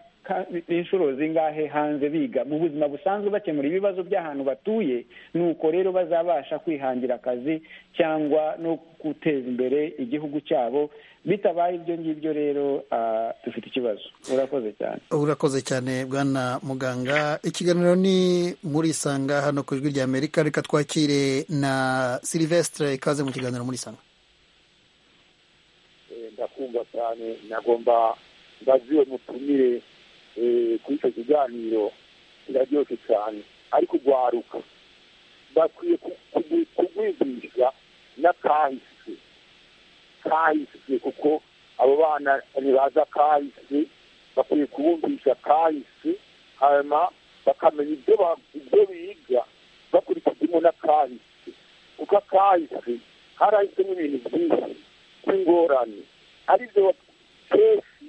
inshuro zingahe hanze biga mu buzima busanzwe bakemura ibibazo by'ahantu batuye nuko rero bazabasha kwihangira akazi cyangwa no guteza imbere igihugu cyabo bitabaye ibyo ngibyo rero dufite ikibazo urakoze cyane urakoze cyane bwana muganga ikiganiro ni muri isanga hano ku ijwi rya amerika reka twakire na silivesitire ikaze mu kiganiro muri isanga ndakumva cyane nagomba ndaziwe mutumire kuri icyo kiganiro kiraryoshye cyane ariko urwaruka bakwiye kugwigisha na kahise kahise kuko abo bana ntibaza kahise bakwiye kubumvisha kahise hanyuma bakamenya ibyo biga bakurikijemo na kahise kuko akahise harahisemo ibintu byinshi by'ingorane aribyo kenshi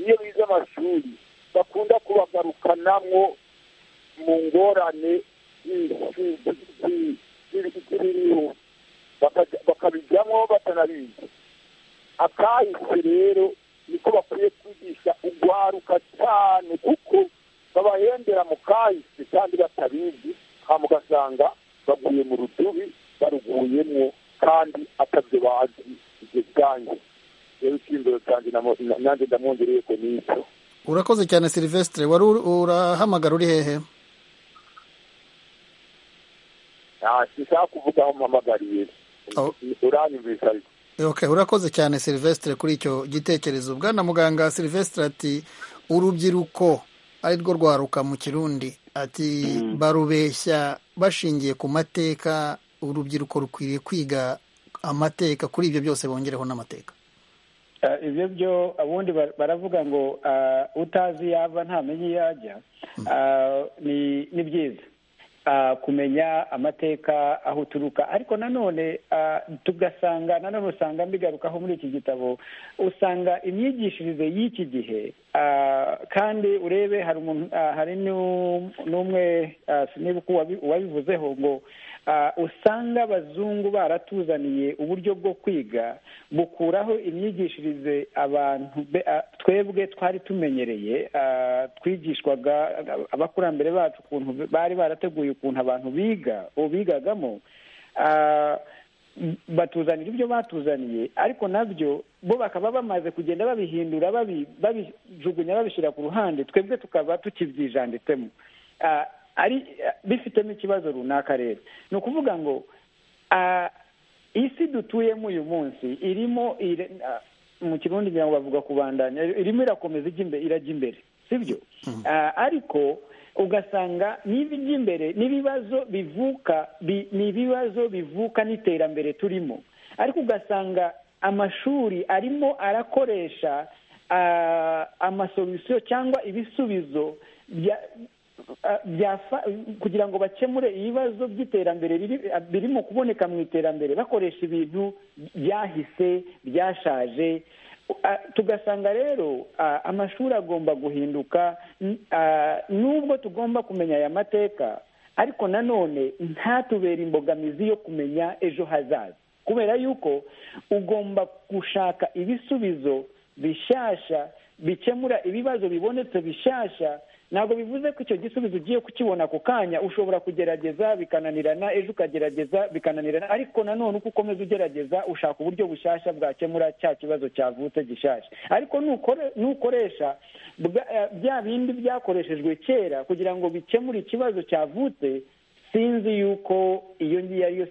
iyo bize amashuri bakunda kubagarukanamo mu ngorane z'ibiriho bakabijyamo batanabizi akahise rero niko bakwiye kwigisha urwaruka cyane kuko babahembera mu kahise kandi batabizi hanyuma ugasanga baguye mu rudubi baruguyemo kandi atabyo bazi ibyo bwanjye rero icyiyumviro cyanjye nanjye ndamwongereye ko n'icyo urakoze cyane silivesitire wari urahamagara uri hehe sinshaka kuvuga aho mpamagariye uranyumvisa ariko urakoze cyane silivesitire kuri icyo gitekerezo bwana muganga silivesitire ati urubyiruko ari rwo rwaruka mu kirundi ati barubeshya bashingiye ku mateka urubyiruko rukwiriye kwiga amateka kuri ibyo byose bongereho n'amateka ibyo byo ubundi baravuga ngo utazi iyo ava ntamenye iyo ajya ni byiza kumenya amateka aho uturuka ariko nanone tugasanga nanone usanga mbigarukaho muri iki gitabo usanga imyigishirize y'iki gihe kandi urebe hari n'umwe niba uwabivuzeho ngo usanga abazungu baratuzaniye uburyo bwo kwiga bukuraho imyigishirize abantu twebwe twari tumenyereye twigishwaga abakurambere bacu ukuntu bari barateguye ukuntu abantu biga bigagamo batuzanira ibyo batuzaniye ariko nabyo bo bakaba bamaze kugenda babihindura babijugunya babishyira ku ruhande twebwe tukaba tukibyijanditsemo ari bifitemo ikibazo runaka rero ni ukuvuga ngo isi dutuyemo uyu munsi irimo mu kirundi ngira ngo bavuga kubandanya irimo irakomeza irajya imbere sibyo ariko ugasanga n'ibijya imbere n'ibibazo bivuka ni ibibazo bivuka n'iterambere turimo ariko ugasanga amashuri arimo arakoresha amasolisiyo cyangwa ibisubizo kugira ngo bakemure ibibazo by'iterambere birimo kuboneka mu iterambere bakoresha ibintu byahise byashaje tugasanga rero amashuri agomba guhinduka nubwo tugomba kumenya aya mateka ariko nanone ntatubera imbogamizi yo kumenya ejo hazaza kubera yuko ugomba gushaka ibisubizo bishyashya bikemura ibibazo bibonetse bishyashya ntabwo bivuze ko icyo gisubizo ugiye kukibona ako kanya ushobora kugerageza bikananirana ejo ukagerageza bikananirana ariko nanone uko ukomeza ugerageza ushaka uburyo bushyashya bwakemura cya kibazo cyavutse gishyashya ariko nukoresha bya bindi byakoreshejwe kera kugira ngo bikemure ikibazo cyavutse sinzi yuko iyo ngiyo ariyo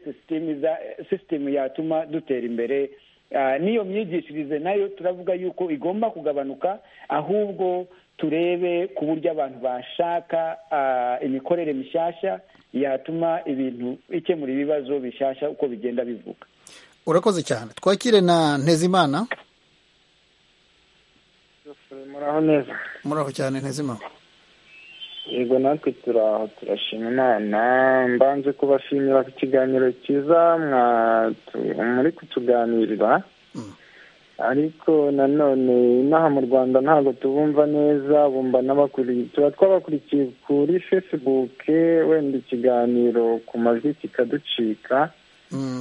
sisitemu yatuma dutera imbere n'iyo myigishirize nayo turavuga yuko igomba kugabanuka ahubwo turebe ku buryo abantu bashaka imikorere mishyashya yatuma ibintu ikemura ibibazo bishyashya uko bigenda bivuga urakoze cyane twakire na ntezimana muraho neza muraho cyane ntezimana yego natwe turaho turashima imana mbanze kubashimira ku kiganiro cyiza muri kutuganirira ariko nanone inaha mu rwanda ntabwo tubumva neza bumva n'abakuriye tuba twabakurikiye kuri fesibuke wenda ikiganiro ku majwi kikaducika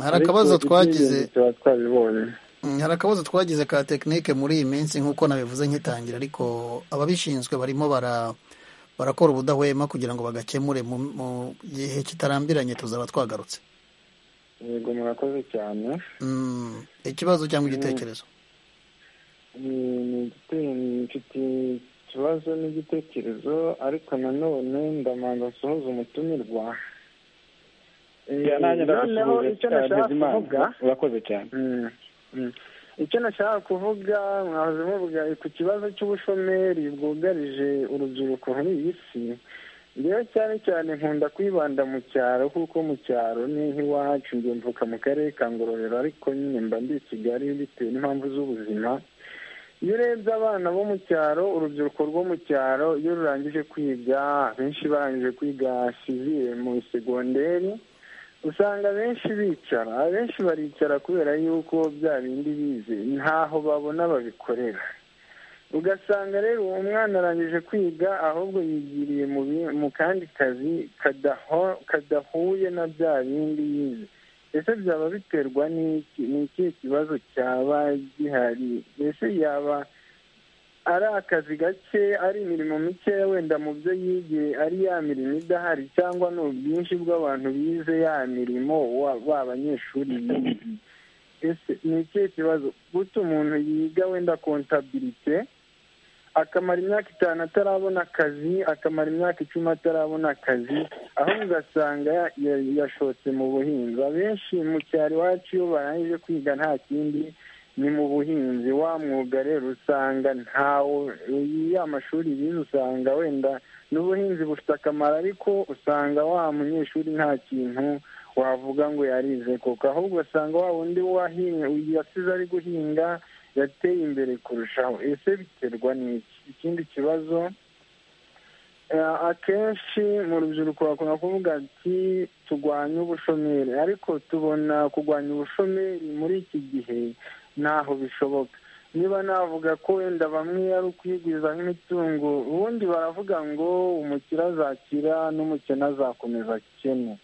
hari akabazo twagize tuba twabibonye hari akabazo twagize ka tekinike muri iyi minsi nk'uko nabivuze nkitangira ariko ababishinzwe barimo bara barakora ubudahwema kugira ngo bagakemure mu gihe kitarambiranye tuzaba twagarutse yego murakoze cyane ikibazo cyangwa igitekerezo mfite ikibazo n'igitekerezo ariko nanone ndamanza nsohoza umutumirwa noneho icyo nashaka kuvuga urakoze cyane icyo nashaka kuvuga mwahoze muvuga ku kibazo cy'ubushomeri bwugarije urubyiruko muri iyi si rero cyane cyane nkunda kwibanda mu cyaro kuko mu cyaro ni nk'iwacu mvuka mu karere ka ngororero ariko nyine mba ndi i kigali bitewe n'impamvu z'ubuzima iyo urebye abana bo mu cyaro urubyiruko rwo mu cyaro iyo rurangije kwiga benshi barangije kwiga siziye mu segonderi usanga benshi bicara abenshi baricara kubera yuko bya bindi bize ntaho babona babikorera ugasanga rero uwo mwana arangije kwiga ahubwo yigiriye mu kandi kazi kadahuye na bya bindi yize ese byaba biterwa n'iki ni ikihe kibazo cyaba gihari ese yaba ari akazi gake ari imirimo mikeya wenda mu byo yigiye ari ya mirimo idahari cyangwa ni ubwinshi bw'abantu bize ya mirimo ba banyeshuri ese ni ikihe kibazo guta umuntu yiga wenda kontabirite akamara imyaka itanu atarabona akazi akamara imyaka icumi atarabona akazi aho ugasanga yashotse mu buhinzi abenshi mu cyaro iwacu iyo barangije kwiga nta kindi ni mu buhinzi wa mwuga rero usanga ntawe ya mashuri bize usanga wenda n'ubuhinzi bufite akamaro ariko usanga wa munyeshuri nta kintu wavuga ngo yarize kuko ahubwo usanga wa wundi yasize ari guhinga yateye imbere kurushaho ese biterwa n'iki ikindi kibazo akenshi mu rubyiruko bakunda kuvuga ati turwanye ubushomeri ariko tubona kurwanya ubushomeri muri iki gihe ntaho bishoboka niba navuga ko wenda bamwe ari ukwigwiza nk'imitungo ubundi baravuga ngo umukire azakira n'umukene azakomeza akene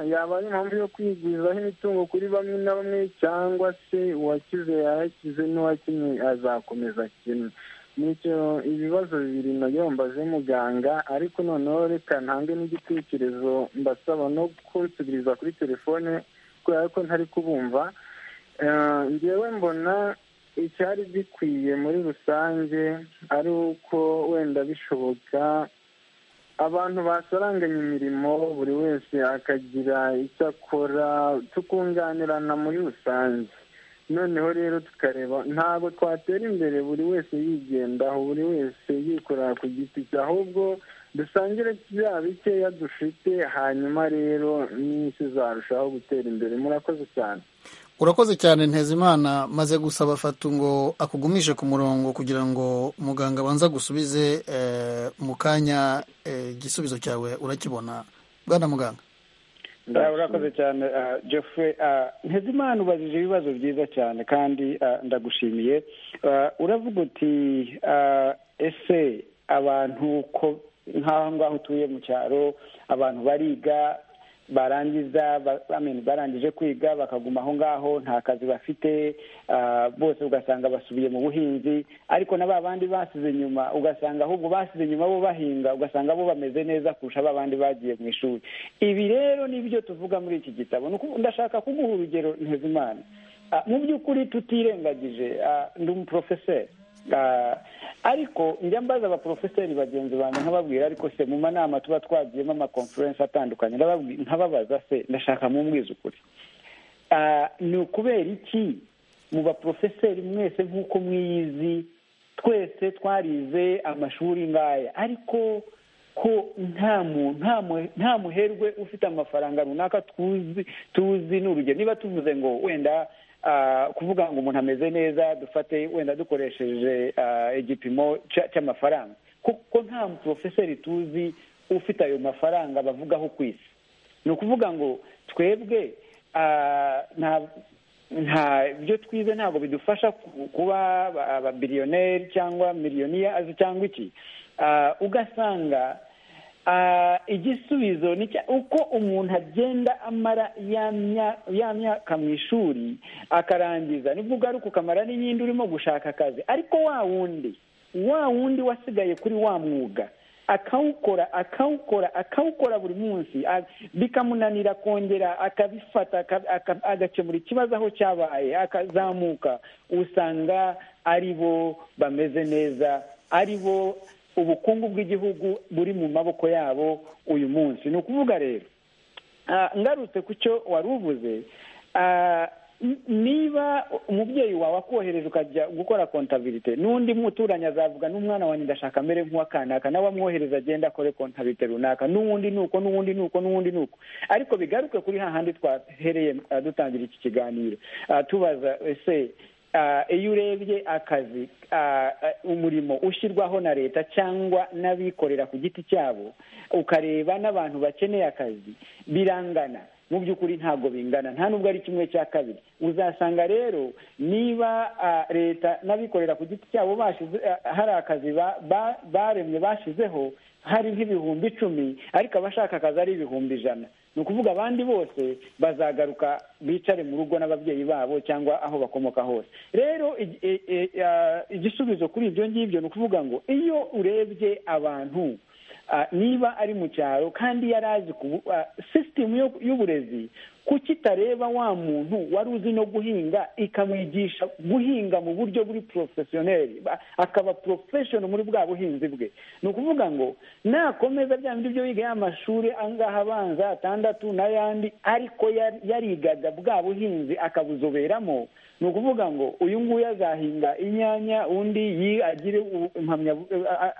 yaba ari impamvu yo kwigwizaho imitungo kuri bamwe na bamwe cyangwa se uwakize yarakize n'uwakinnye azakomeza akene nicyo ibibazo bibiri nabyo mbaze muganga ariko noneho reka ntange n'igitekerezo mbasaba no kutugiriza kuri telefone kubera ko ntari kubumva ngewe mbona icyari gikwiye muri rusange ari uko wenda bishoboka abantu basaranganya imirimo buri wese akagira icyo akora tukunganirana muri rusange noneho rero tukareba ntabwo twatera imbere buri wese yigendaho buri wese yikorera ku giti cye ahubwo dusangire bya bikeya dufite hanyuma rero n'isi zarushaho gutera imbere murakoze cyane urakoze cyane ntezimana maze gusaba fatu ngo akugumishe ku murongo kugira ngo muganga abanza gusubize mu kanya igisubizo cyawe urakibona bwana muganga urakoze cyane Geoffrey ntezimana ubajije ibibazo byiza cyane kandi ndagushimiye uravuga uti ese abantu nk'aho ngaho utuye mu cyaro abantu bariga barangiza barangije kwiga bakaguma aho ngaho nta kazi bafite bose ugasanga basubiye mu buhinzi ariko na ba bandi basize inyuma ugasanga ahubwo basize inyuma bo bahinga ugasanga bo bameze neza kurusha ba bandi bagiye mu ishuri ibi rero nibyo tuvuga muri iki gitabo ndashaka kuguha urugero ntezimana mu by'ukuri tutirengagije ndi umuporofeseri ariko njya mbaza abaporofeseri bagenzi banjye nkababwira ariko se mu manama tuba twagiyemo amakonferensi atandukanye nkababaza se ndashaka mumbwiza ukuri ni ukubera iki mu baporofeseri mwese nk'uko mwiyizi twese twarize amashuri ngaya ariko ko nta muherwe ufite amafaranga runaka tuzi tuzi ni urugero niba tuvuze ngo wenda kuvuga ngo umuntu ameze neza dufate wenda dukoresheje igipimo cy'amafaranga kuko nta muporofeseri tuzi ufite ayo mafaranga bavugaho ku isi ni ukuvuga ngo twebwe nta byo twize ntabwo bidufasha kuba ababiliyoneri cyangwa miliyoniya cyangwa iki ugasanga igisubizo ni uko umuntu agenda amara ya myaka mu ishuri akarangiza nibwo ugaruka ukamara n'iyindi urimo gushaka akazi ariko wa wundi wa wundi wasigaye kuri wa mwuga akawukora akawukora akawukora buri munsi bikamunanira kongera akabifata agakemura ikibazo aho cyabaye akazamuka usanga ari bo bameze neza ari bo ubukungu bw'igihugu buri mu maboko yabo uyu munsi ni ukuvuga rero ngarutse ku cyo wari uvuze niba umubyeyi wawe akohereje ukajya gukora kontabirite n'undi muturanyi azavuga n'umwana wanjye ndashaka amere nk'uwakanaka nawe amwohereza agenda akore kontabirite runaka n'uwundi ni uko n'uwundi ni uko n'uwundi ni uko ariko bigaruke kuri hahandi twahereye dutangira iki kiganiro tubaza ese iyo urebye akazi umurimo ushyirwaho na leta cyangwa n'abikorera ku giti cyabo ukareba n'abantu bakeneye akazi birangana mu by'ukuri ntabwo bingana nta nubwo ari kimwe cya kabiri uzasanga rero niba leta n'abikorera ku giti cyabo hari akazi baremye bashyizeho hari nk'ibihumbi icumi ariko abashaka akazi ari ibihumbi ijana ni ukuvuga abandi bose bazagaruka bicare mu rugo n'ababyeyi babo cyangwa aho bakomoka hose rero igisubizo kuri ibyo ngibyo ni ukuvuga ngo iyo urebye abantu niba ari mu cyaro kandi yari azi sisitemu y'uburezi kuko itareba wa muntu wari uzi no guhinga ikamwigisha guhinga mu buryo buri porofesiyoneri akaba porofeshono muri bwa buhinzi bwe ni ukuvuga ngo nakomeza bya bindi byo yiga y'amashuri angaha abanza atandatu n'ayandi ariko yarigaga bwa buhinzi akabuzoberamo ni ukuvuga ngo uyu nguyu azahinga inyanya undi agire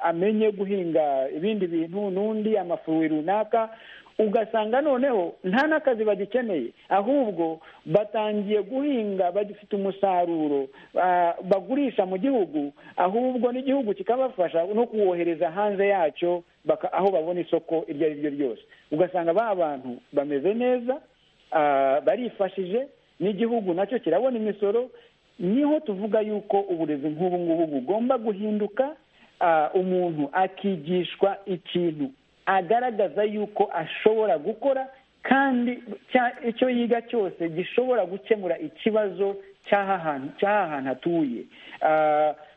amenye guhinga ibindi bintu n'undi amafuwi runaka ugasanga noneho nta n'akazi bagikeneye ahubwo batangiye guhinga bagifite umusaruro bagurisha mu gihugu ahubwo n'igihugu kikabafasha no kuwohereza hanze yacyo aho babona isoko iryo ari ryo ryose ugasanga ba bantu bameze neza barifashije n'igihugu nacyo kirabona imisoro niho tuvuga yuko uburezi nk'ubu ngubu bugomba guhinduka umuntu akigishwa ikintu agaragaza yuko ashobora gukora kandi icyo yiga cyose gishobora gukemura ikibazo cy'aha hantu hatuye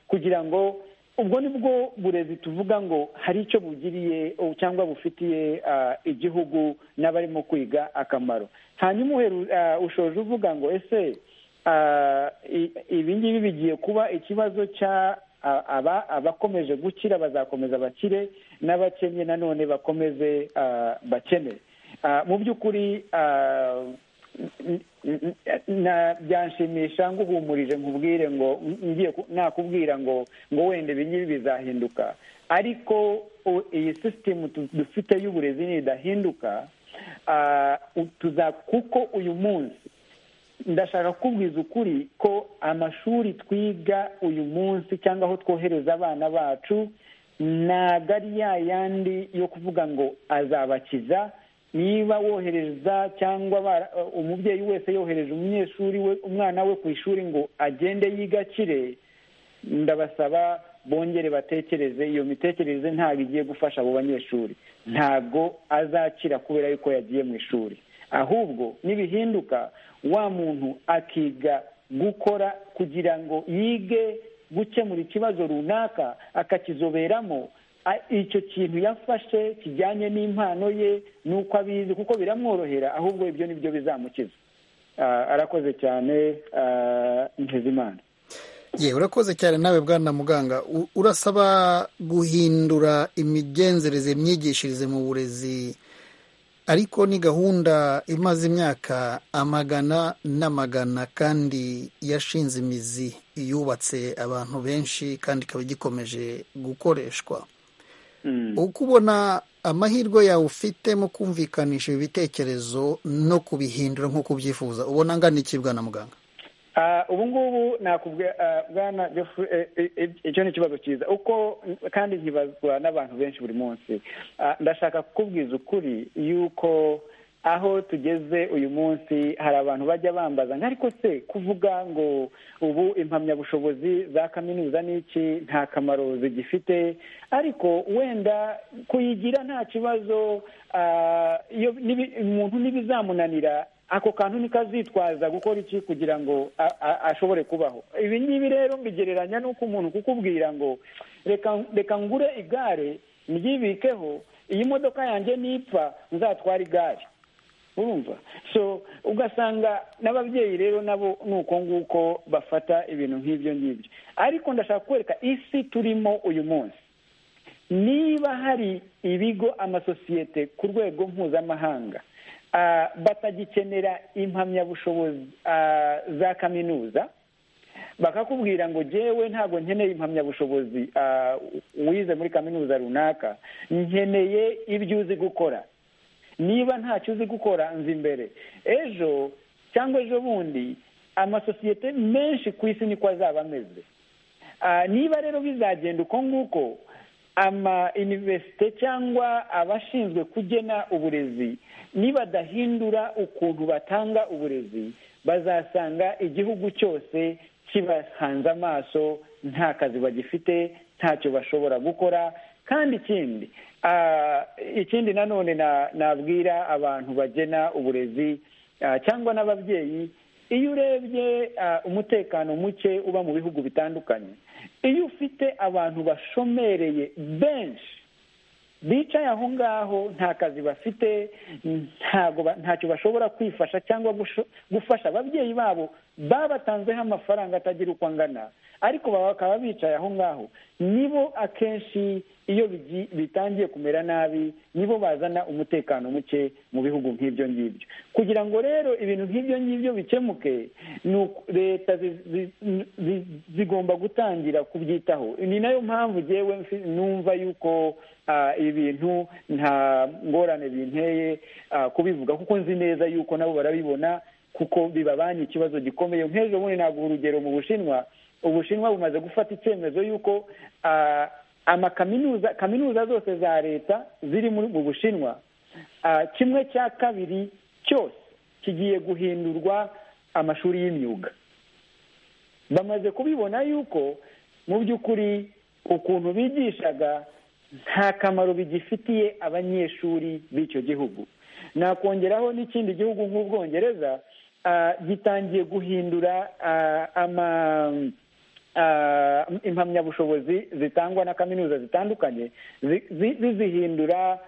kugira ngo ubwo ni bwo burezi tuvuga ngo hari icyo bugiriye cyangwa bufitiye igihugu n'abarimo kwiga akamaro hanyuma ushoje uvuga ngo ese ibi ngibi bigiye kuba ikibazo cya aba abakomeje gukira bazakomeza bakire n'abakennye nanone bakomeze bakene mu by'ukuri byanshimisha nguhumurije nkubwire ngo nakubwira ngo ngo wenda ibingibi bizahinduka ariko iyi sisitemu dufite y'uburezi nidahinduka tuza kuko uyu munsi ndashaka kukubwiza ukuri ko amashuri twiga uyu munsi cyangwa aho twohereza abana bacu ntabwo ari ya yandi yo kuvuga ngo azabakiza niba wohereza cyangwa umubyeyi wese yohereje umunyeshuri we umwana we ku ishuri ngo agende yigakire ndabasaba bongere batekereze iyo mitekerereze ntabwo igiye gufasha abo banyeshuri ntabwo azakira kubera yuko yagiye mu ishuri ahubwo nibihinduka wa muntu akiga gukora kugira ngo yige gukemura ikibazo runaka akakizoberamo icyo kintu yafashe kijyanye n'impano ye n'uko abizi kuko biramworohera ahubwo ibyo ni byo bizamukiza arakoze cyane ntizimana yewe urakoze cyane nawe bwana muganga urasaba guhindura imigenzereze imyigishirize mu burezi ariko ni gahunda imaze imyaka amagana n'amagana kandi yashinze imizi yubatse abantu benshi kandi ikaba igikomeje gukoreshwa uko ubona amahirwe yawe ufite mu kumvikanisha ibi bitekerezo no kubihindura nk'uko ubyifuza ubona angana iki bwana muganga ubu ngubu bwana icyo ni ikibazo cyiza uko kandi nkibazwa n'abantu benshi buri munsi ndashaka kukubwiza ukuri yuko aho tugeze uyu munsi hari abantu bajya bambaza ariko se kuvuga ngo ubu impamyabushobozi za kaminuza n'iki nta kamaro zigifite ariko wenda kuyigira nta kibazo umuntu ntibizamunanira ako kantu ntikazitwaza gukora iki kugira ngo ashobore kubaho ibi ngibi rero mbigereranya n'uko umuntu kukubwira ngo reka ngure igare ryibikeho iyi modoka yanjye nipfa nzatwara igare urumva so ugasanga n'ababyeyi rero nabo ni uko nguko bafata ibintu nk'ibyo ngibyo ariko ndashaka kwereka isi turimo uyu munsi niba hari ibigo amasosiyete ku rwego mpuzamahanga batagikenera impamyabushobozi za kaminuza bakakubwira ngo jyewe ntabwo nkeneye impamyabushobozi wize muri kaminuza runaka nkeneye ibyo uzi gukora niba ntacyo uzi gukora nzi imbere ejo cyangwa ejo bundi amasosiyete menshi ku isi niko azaba ameze niba rero bizagenda uko nguko ama iniverisite cyangwa abashinzwe kugena uburezi nibadahindura ukuntu batanga uburezi bazasanga igihugu cyose kibahanze amaso nta kazi bagifite ntacyo bashobora gukora kandi ikindi ikindi nanone nabwira abantu bagena uburezi cyangwa n'ababyeyi iyo urebye umutekano muke uba mu bihugu bitandukanye iyo ufite abantu bashomereye benshi bicaye aho ngaho nta kazi bafite ntacyo bashobora kwifasha cyangwa gufasha ababyeyi babo babatanzeho amafaranga atagira uko angana ariko bakaba bicaye aho ngaho nibo akenshi iyo bitangiye kumera nabi nibo bazana umutekano muke mu bihugu nk'ibyo ngibyo kugira ngo rero ibintu nk'ibyo ngibyo bikemuke leta zigomba gutangira kubyitaho ni nayo mpamvu ngewe numva yuko ibintu nta ngorane binteye kubivuga kuko nzi neza yuko nabo barabibona kuko bibabanye ikibazo gikomeye nk'ejo bundi ntabwo urugero mu bushinwa ubushinwa bumaze gufata icyemezo y'uko amakaminuza kaminuza zose za leta ziri mu bushinwa kimwe cya kabiri cyose kigiye guhindurwa amashuri y'imyuga bamaze kubibona yuko mu by'ukuri ukuntu bigishaga nta kamaro bigifitiye abanyeshuri b'icyo gihugu nakongeraho n'ikindi gihugu nk'ubwongereza gitangiye guhindura ama impamyabushobozi zitangwa na kaminuza zitandukanye zizihindura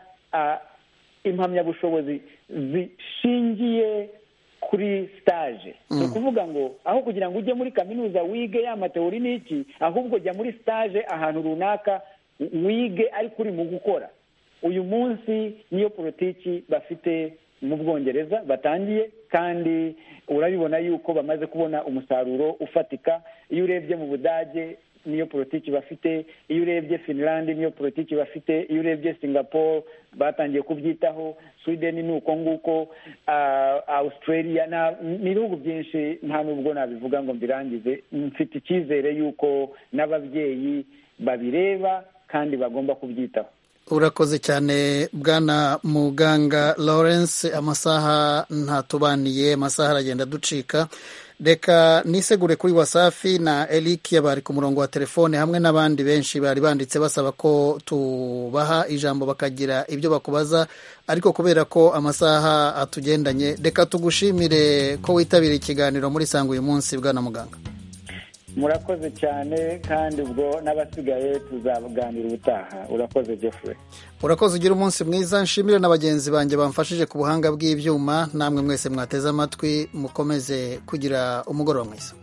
impamyabushobozi zishingiye kuri sitaje ni ukuvuga ngo aho kugira ngo ujye muri kaminuza wige ya matewuri n'iki ahubwo jya muri sitaje ahantu runaka wige ariko uri mu gukora uyu munsi niyo politiki bafite mu bwongereza batangiye kandi urabibona yuko bamaze kubona umusaruro ufatika iyo urebye mu budage niyo politiki bafite iyo urebye finland niyo politiki bafite iyo urebye singapore batangiye kubyitaho sweden ni uko nguko australia ni ibihugu byinshi nta n'ubwo nabivuga ngo mbirangize mfite icyizere yuko n'ababyeyi babireba kandi bagomba kubyitaho urakoze cyane bwana muganga lawrence amasaha ntatubaniye amasaha aragenda ducika reka nisegure kuri wasafi na eric bari ku murongo wa telefone hamwe n'abandi benshi bari banditse basaba ko tubaha ijambo bakagira ibyo bakubaza ariko kubera ko amasaha atugendanye reka tugushimire ko witabiriye ikiganiro muri sanga uyu munsi bwana muganga murakoze cyane kandi ubwo n'abasigaye tuzaganira ubutaha urakoze jeffrey urakoze ugira umunsi mwiza nshimire na bagenzi banjye bamfashije ku buhanga bw'ibyuma namwe mwese mwateze amatwi mukomeze kugira umugoroba mwiza